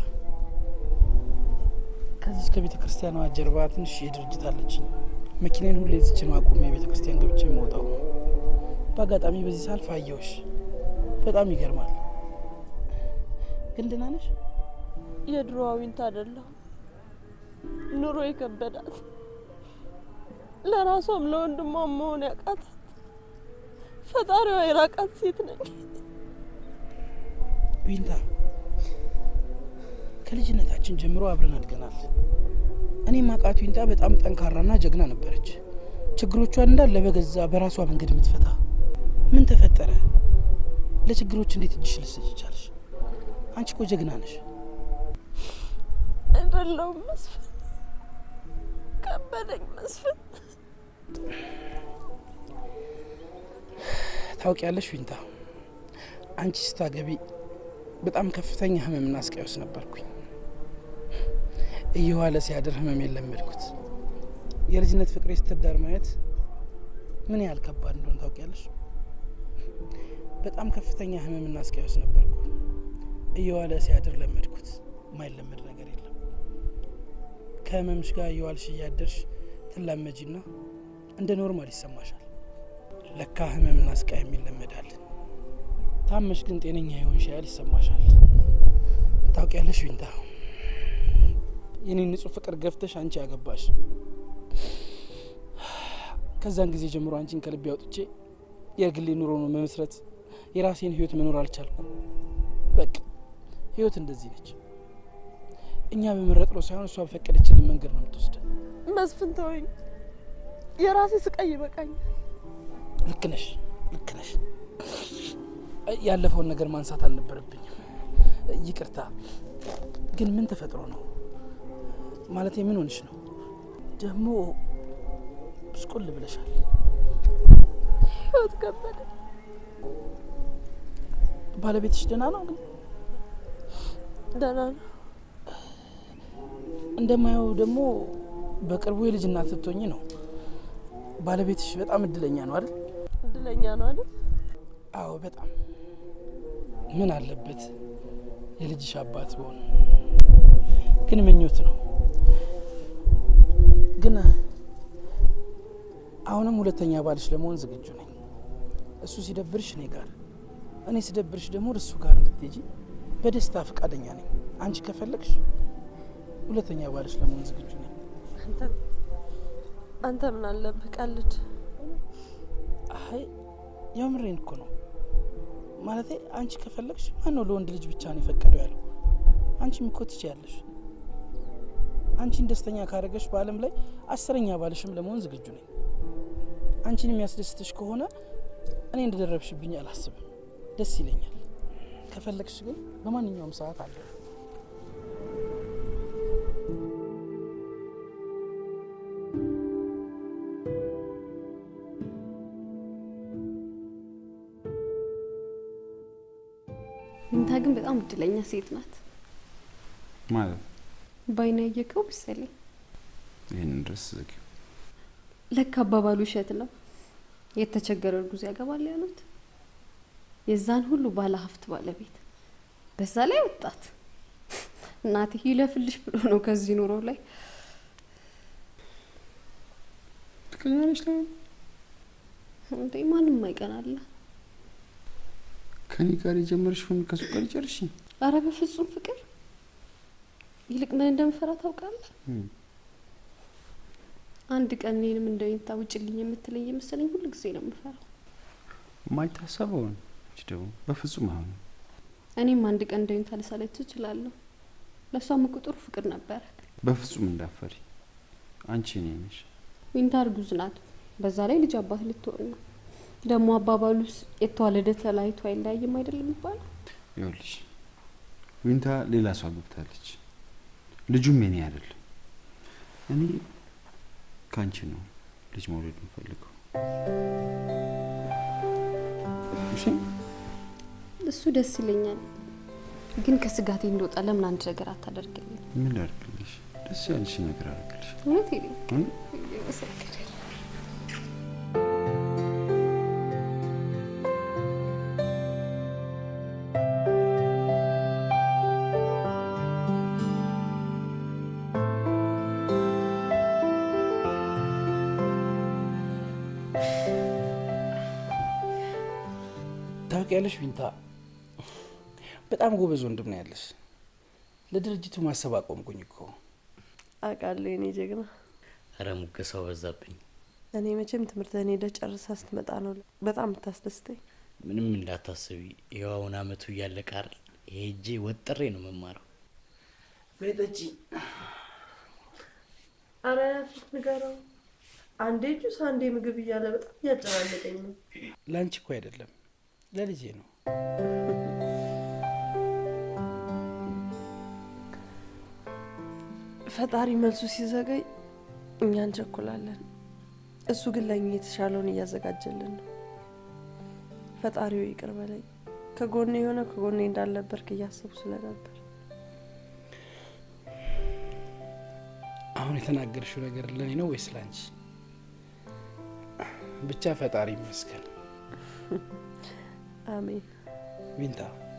ከዚች ከቤተ ክርስቲያኗ ጀርባ ትንሽ የድርጅት አለች። መኪናን ሁሌ ዝች ነው አቁሜ ቤተ ክርስቲያን ገብቼ የምወጣው። በአጋጣሚ በዚህ ሳልፍ አየሁሽ። በጣም ይገርማል። ግን ደህና ነሽ? የድሮ አዊንት አይደለሁ። ኑሮ የከበዳት ለራሷም ለወንድሟም መሆን ያቃታት ፈጣሪዋ የራቃት ሴት ነኝ። ዊንታ ከልጅነታችን ጀምሮ አብረን አድገናል። እኔ ማቃት ዊንታ በጣም ጠንካራና ጀግና ነበረች። ችግሮቿን እንዳለ በገዛ በራሷ መንገድ የምትፈታ ምን ተፈጠረ? ለችግሮች እንዴት እጅሽ ልትሰጪ ቻልሽ? አንቺ እኮ ጀግና ነሽ። አይደለሁም መስፍን፣ ከበደኝ መስፍን። ታውቂያለሽ ዊንታ፣ አንቺ ስታገቢ በጣም ከፍተኛ ህመምና ስቃይ ውስጥ ነበርኩኝ። እየዋለ ሲያድር ህመም የለመድኩት የልጅነት ፍቅሬ ስትዳር ማየት ምን ያህል ከባድ እንደሆነ ታውቂያለሽ። በጣም ከፍተኛ ህመምና ስቃይ ውስጥ ነበርኩ። እየዋለ ሲያድር ለመድኩት። የማይለመድ ነገር የለም። ከህመምሽ ጋር እየዋልሽ እያደርሽ ትላመጂና እንደ ኖርማል ይሰማሻል። ለካ ህመምና ስቃይ የሚለመዳል። ታመሽ ግን ጤነኛ የሆንሽ ያህል ይሰማሻል። ታውቂያለሽ ዊንታ፣ የኔን ንጹህ ፍቅር ገፍተሽ አንቺ ያገባሽ። ከዛን ጊዜ ጀምሮ አንቺን ከልቤ አውጥቼ የግሌ ኑሮ ነው መመስረት የራሴን ህይወት መኖር አልቻልኩ። በቃ ህይወት እንደዚህ ነች። እኛ በመረጥነው ሳይሆን እሷ በፈቀደችልን መንገድ ነው የምትወስደን። መስፍን ተወኝ፣ የራሴ ስቃይ ይበቃኛል። ልክ ነሽ፣ ልክ ነሽ። ያለፈውን ነገር ማንሳት አልነበረብኝም። ይቅርታ። ግን ምን ተፈጥሮ ነው ማለት ምን ሆንሽ ነው? ደግሞ ብስቁል ብለሻል። ህይወት ከበደ። ባለቤትሽ ደህና ነው? ግን ደህና ነው። እንደማየው ደግሞ በቅርቡ የልጅ እናት ስትሆኚ ነው። ባለቤትሽ በጣም እድለኛ ነው አይደል? እድለኛ ነው አይደል? አዎ በጣም ምን አለበት የልጅሽ አባት ቢሆን። ግን ምኞት ነው። ግን አሁንም ሁለተኛ ባልሽ ለመሆን ዝግጁ ነኝ። እሱ ሲደብርሽ እኔ ጋር፣ እኔ ሲደብርሽ ደግሞ እሱ ጋር እንድትሄጂ በደስታ ፈቃደኛ ነኝ። አንቺ ከፈለግሽ ሁለተኛ ባልሽ ለመሆን ዝግጁ ነኝ። አንተ አንተ ምን አለብህ ቀልድ። አይ የምሬን እኮ ነው። ማለቴ አንቺ ከፈለግሽ ማን ነው ለወንድ ልጅ ብቻ ነው የፈቀደው ያለው? አንቺም እኮ ትችያለሽ። አንቺን ደስተኛ ካደረገሽ በዓለም ላይ አስረኛ ባልሽም ለመሆን ዝግጁ ነኝ። አንቺን የሚያስደስትሽ ከሆነ እኔ እንደደረብሽብኝ አላስብም፣ ደስ ይለኛል። ከፈለግሽ ግን በማንኛውም ሰዓት አለ። እድለኛ ሴት ናት። ማለት ባይና ያየከው መሰለኝ። ይህንን ድረስ ዘጊው። ለካ አባባሉ ውሸት ነው። የተቸገረ እርጉዝ ያገባል ያሉት የዛን ሁሉ ባለ ሀብት ባለቤት፣ በዛ ላይ ወጣት። እናቴ ይለፍልሽ ብሎ ነው ከዚህ ኑሮ ላይ ትቀኛለች ላይ እንዴ ማንም አይቀናለ። ከኔ ጋር የጀመርሽውን ከሱ ጋር ይጨርሽ። አረ በፍጹም ፍቅር፣ ይልቅ ምን እንደምፈራ ታውቃለህ? አንድ ቀን እኔንም እንደ ዊንታ ውጭልኝ የምትለኝ የመሰለኝ ሁሉ ጊዜ ነው የምፈራው። የማይታሰበውን እች ደግሞ በፍጹም አይሆንም። እኔም አንድ ቀን እንደ ዊንታ ልሳለች እችላለሁ። ለእሷም እኮ ጥሩ ፍቅር ነበረ። በፍጹም እንዳፈሪ አንቺ እኔ ነሽ። ዊንታ እርጉዝ ናት። በዛ ላይ ልጅ አባት ልትሆን ነው። ደግሞ አባባሉስ የተዋለደ ተለያይቶ አይለያይም አይደለም የሚባለው? ይኸውልሽ ዊንታ ሌላ ሰው አግብታለች። ልጁም የኔ አይደለም። እኔ ከአንቺ ነው ልጅ መውለድ የምፈልገው። እሺ እሱ ደስ ይለኛል፣ ግን ከስጋቴ እንደወጣ ለምን አንድ ነገር አታደርግልኝ? ምን ላድርግልሽ? ደስ ያለሽ ነገር አድርግልሽ። እውነት ይለኝ እ? ታውቂያለሽ ቢንታ፣ በጣም ጎበዝ ወንድም ነው ያለሽ። ለድርጅቱ ማሰብ አቆምኩኝ እኮ። አውቃለሁ የኔ ጀግና። እረ ሙገሳው በዛብኝ። እኔ መቼም ትምህርትህን ሄደህ ጨርሳ ስትመጣ ነው በጣም የምታስደስተኝ። ምንም እንዳታስቢ፣ ይኸው አሁን አመቱ እያለቀ አይደል? ሄጄ ወጥሬ ነው መማረው። ቤጠጪ አረ ፊት ንገረው። አንዴ ጁስ አንዴ ምግብ እያለ በጣም እያጨናነቀኝ ነው። ለአንቺ እኮ አይደለም ለልጄ ነው። ፈጣሪ መልሱ ሲዘገይ እኛ እንቸኩላለን። እሱ ግን ለእኛ የተሻለውን እያዘጋጀልን ነው። ፈጣሪው ይቅር በለኝ። ከጎኔ የሆነ ከጎኔ እንዳልነበርክ እያሰቡ ስለነበር አሁን የተናገርሽው ነገር ለእኔ ነው ወይስ ለአንቺ? ብቻ ፈጣሪ ይመስገን። አሜን። ቢንታ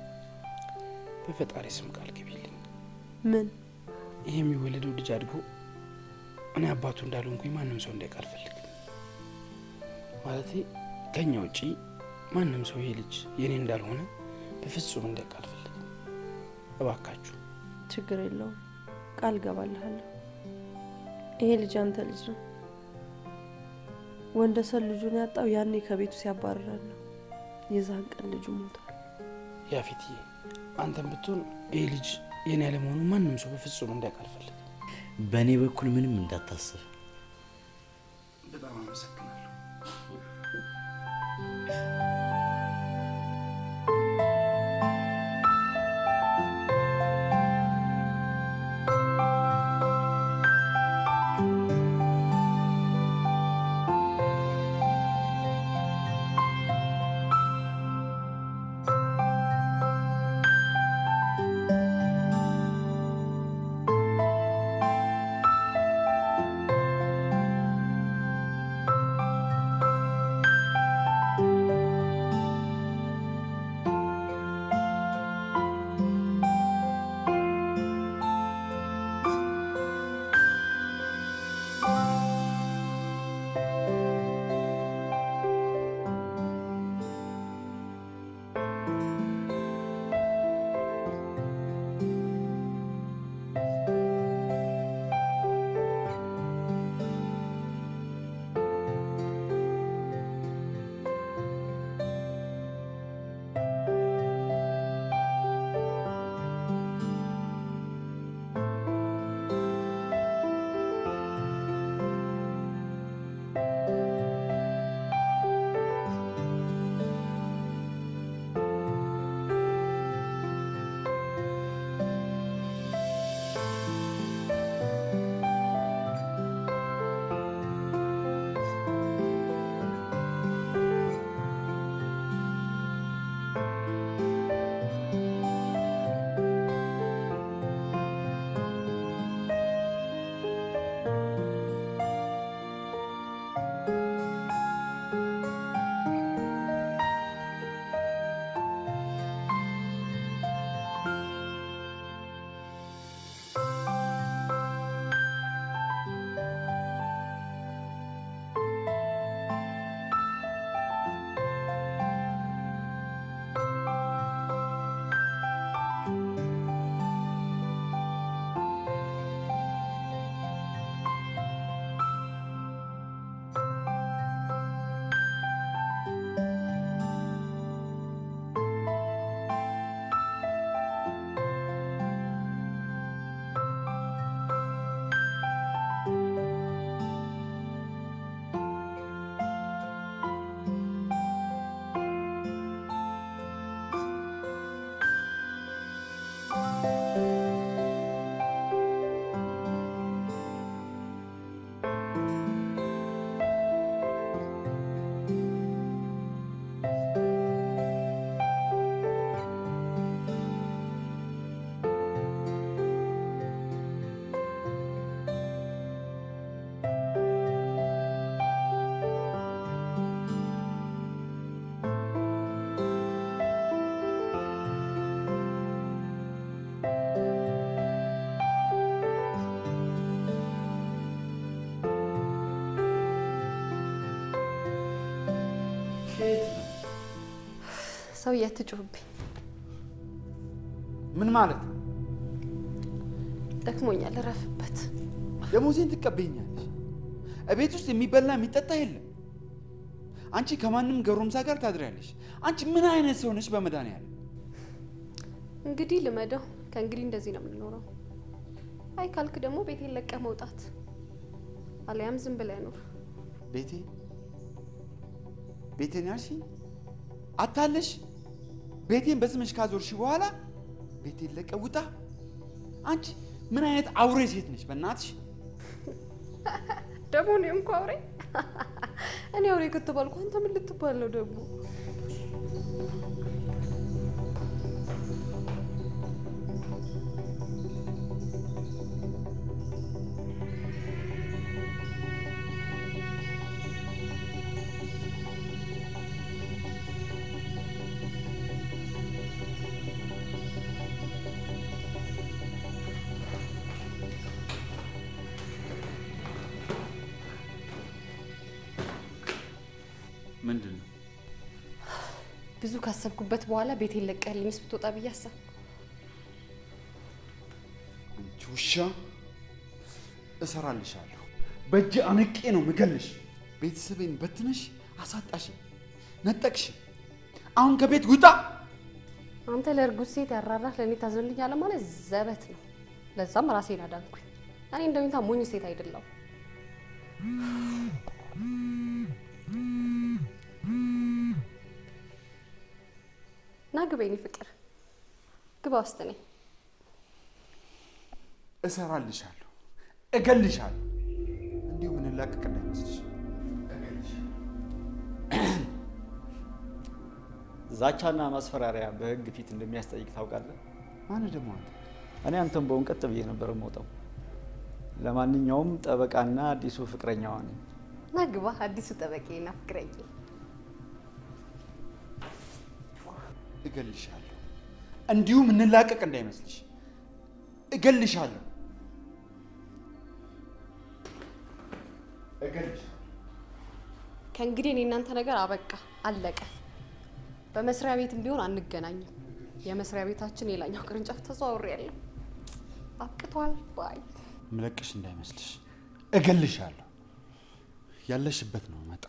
በፈጣሪ ስም ቃል ግቢልኝ። ምን ይህ የሚወለደው ልጅ አድጎ እኔ አባቱ እንዳልሆንኩኝ ማንም ሰው እንዲያውቅ አልፈልግም። ማለቴ ከኛ ውጪ ማንም ሰው ይሄ ልጅ የእኔ እንዳልሆነ በፍጹም እንዲያውቅ አልፈልግም። እባካችሁ ችግር የለውም፣ ቃል ገባልሃለሁ። ይሄ ልጅ አንተ ልጅ ነው። ወንደሰን ልጁን ያጣው ያኔ ከቤቱ ሲያባርረን ነው። የዛን ቀን ልጁ ሞቷል። ያፊትዬ፣ አንተም ብትሆን ይህ ልጅ የኔ ያለመሆኑ ማንም ሰው በፍጹም እንዲያውቅ አልፈልግም። በእኔ በኩል ምንም እንዳታስብ። በጣም አመሰግናለሁ። ሰው እያትጩህብኝ ምን ማለት ነው? ደክሞኛል፣ እረፍበት። ደሞዜን ትቀበኛለሽ። እቤት ውስጥ የሚበላ የሚጠጣ የለም። አንቺ ከማንም ገሮምሳ ጋር ታድሪያለሽ። አንቺ ምን አይነት ሰው ነሽ? በመድኃኒዓለም እንግዲህ ልመደው። ከእንግዲህ እንደዚህ ነው የምንኖረው። አይ ካልክ ደግሞ ቤቴን ለቀህ መውጣት፣ አሊያም ዝም ብለህ ኑር። ቤቴ ቤቴን ያልሽኝ አታለሽ። ቤቴን በስምሽ ካዞርሽ በኋላ ቤቴን ለቀህ ውጣ። አንቺ ምን አይነት አውሬ ሴት ነሽ? በእናትሽ ደግሞ እኔ እንኳ አውሬ እኔ አውሬ ከተባልኩ አንተ ምን ልትባል ነው ደግሞ? ምንድን ነው? ብዙ ካሰብኩበት በኋላ ቤቴን ለቀህልኝስ ብትወጣ ብዬ አሰብኩ። አንቺ ውሻ እሰራልሻለሁ። በእጅ አንቄ ነው ምገልሽ። ቤተሰቤን በትነሽ አሳጣሽ፣ ነጠቅሽ። አሁን ከቤት ውጣ። አንተ ለእርጉዝ ሴት ያራራህ ለእኔ ታዝንልኛለህ ማለት ዘበት ነው። ለዛም ራሴን አዳንኩኝ። እኔ እንደሚታ ሞኝ ሴት አይደለሁም። ና ግባ የኔ ፍቅር ግባ ውስጥ ነኝ። እሰራልሻለሁ፣ እገልሻለሁ። እንዲሁ ምንላቀቅ እንዳይመስልሽ። እገልሻለሁ። ዛቻና ማስፈራሪያ በህግ ፊት እንደሚያስጠይቅ ታውቃለህ? ማን ደግሞ አንተ? እኔ አንተን በውን ቀጥ ብዬ ነበር የምወጣው። ለማንኛውም ጠበቃና አዲሱ ፍቅረኛዋ ነኝ። ና ግባ አዲሱ ጠበቄና ፍቅረኛ እገልሻለሁ። እንዲሁ ምንላቀቅ እንዳይመስልሽ። እገልሻለሁ፣ እገልሻለሁ። ከእንግዲህ እኔ እናንተ ነገር አበቃ፣ አለቀ። በመስሪያ ቤትም ቢሆን አንገናኝም። የመስሪያ ቤታችን የላኛው ቅርንጫፍ ተዘዋውሬ ያለው አብቅቷል። ባይ ምለቅሽ እንዳይመስልሽ። እገልሻለሁ። ያለሽበት ነው መጣ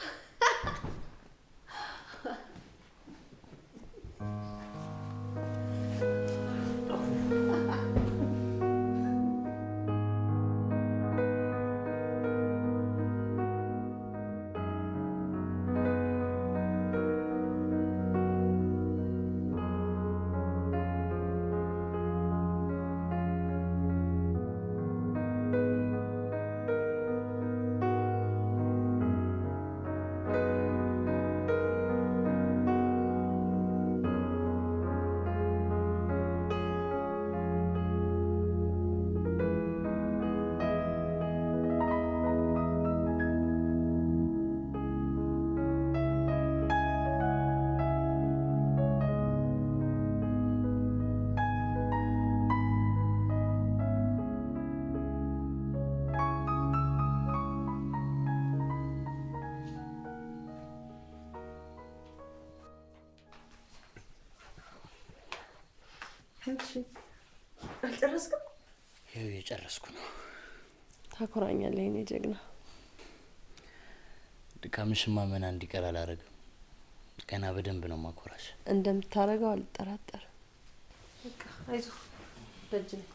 አልጨረስክም? ይኸው የጨረስኩ ነው። ታኮራኛለህ የኔ ጀግና። ድካምሽማ መና እንዲቀር አላረግም። ገና በደንብ ነው ማኮራሽ። እንደምታደርገው አልጠራጠርም። አይዞህ ደጅ ነኝ።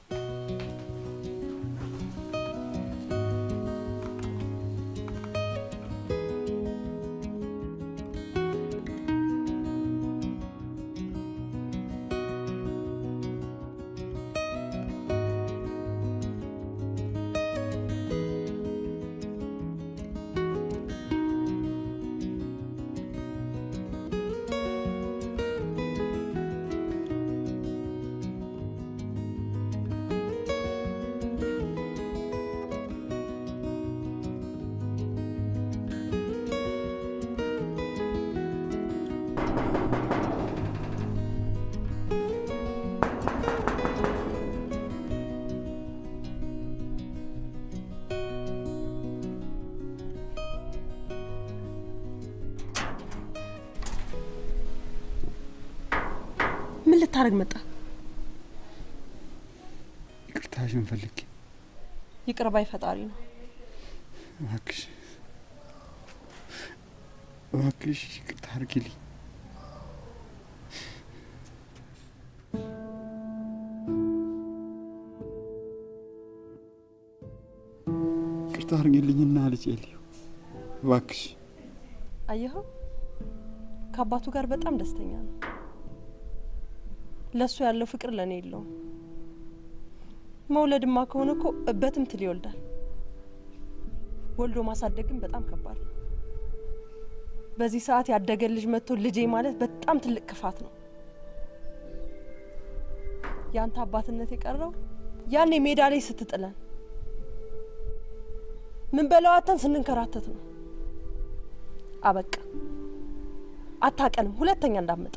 ልታደርግ መጣ? ይቅርታሽን ፈልጌ ይቅር ባይ ፈጣሪ ነው። እባክሽ እባክሽ ይቅርታ አድርጊልኝ። ይቅርታ አድርጊልኝና ልጄ ልዩ እባክሽ። አየኸው፣ ከአባቱ ጋር በጣም ደስተኛ ነው። ለእሱ ያለው ፍቅር ለእኔ የለውም። መውለድማ ከሆነ እኮ በትምትል ይወልዳል። ወልዶ ማሳደግ ግን በጣም ከባድ ነው። በዚህ ሰዓት ያደገ ልጅ መጥቶ ልጄ ማለት በጣም ትልቅ ክፋት ነው። ያንተ አባትነት የቀረው ያኔ ሜዳ ላይ ስትጥለን ምን በለዋተን ስንንከራተት ነው። አበቃ። አታቀንም። ሁለተኛ እንዳመጣ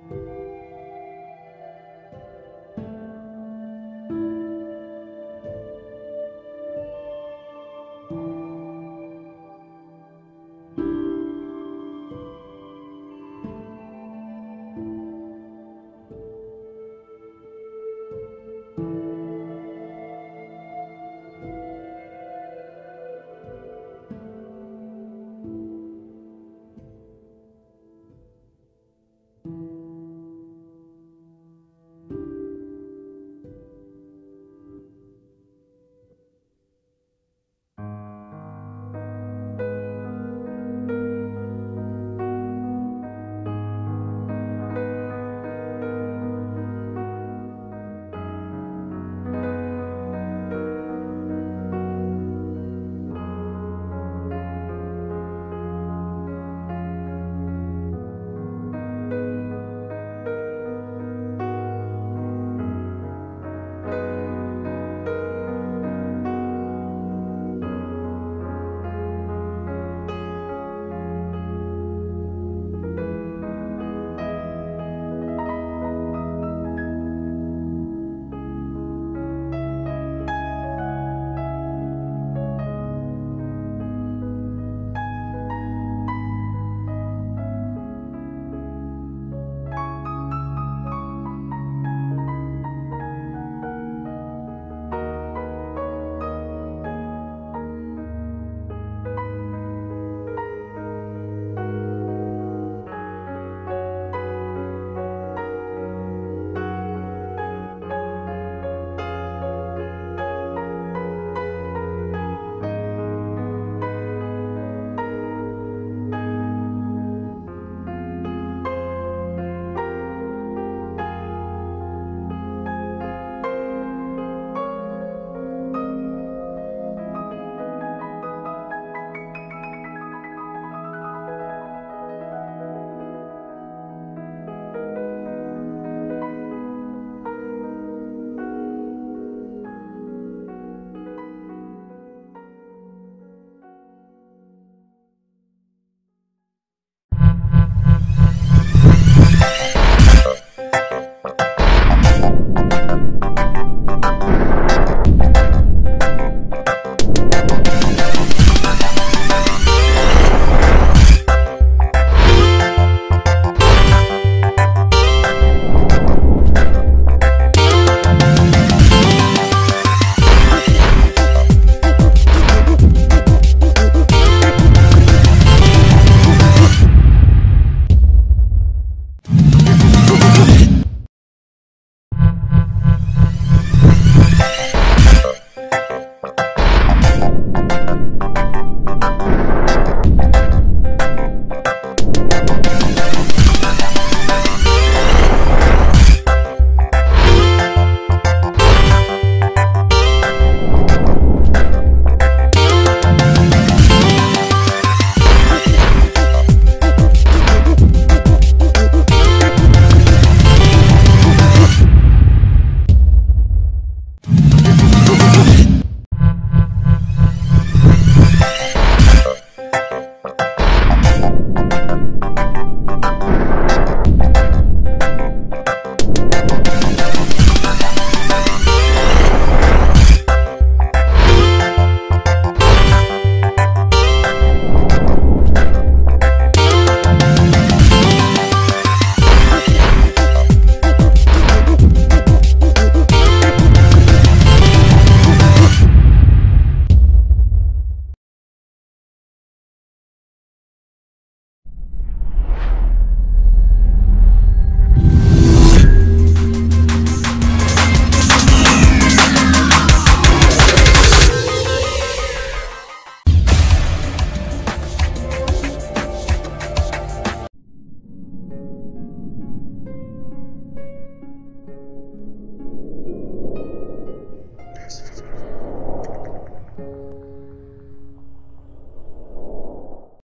ነው።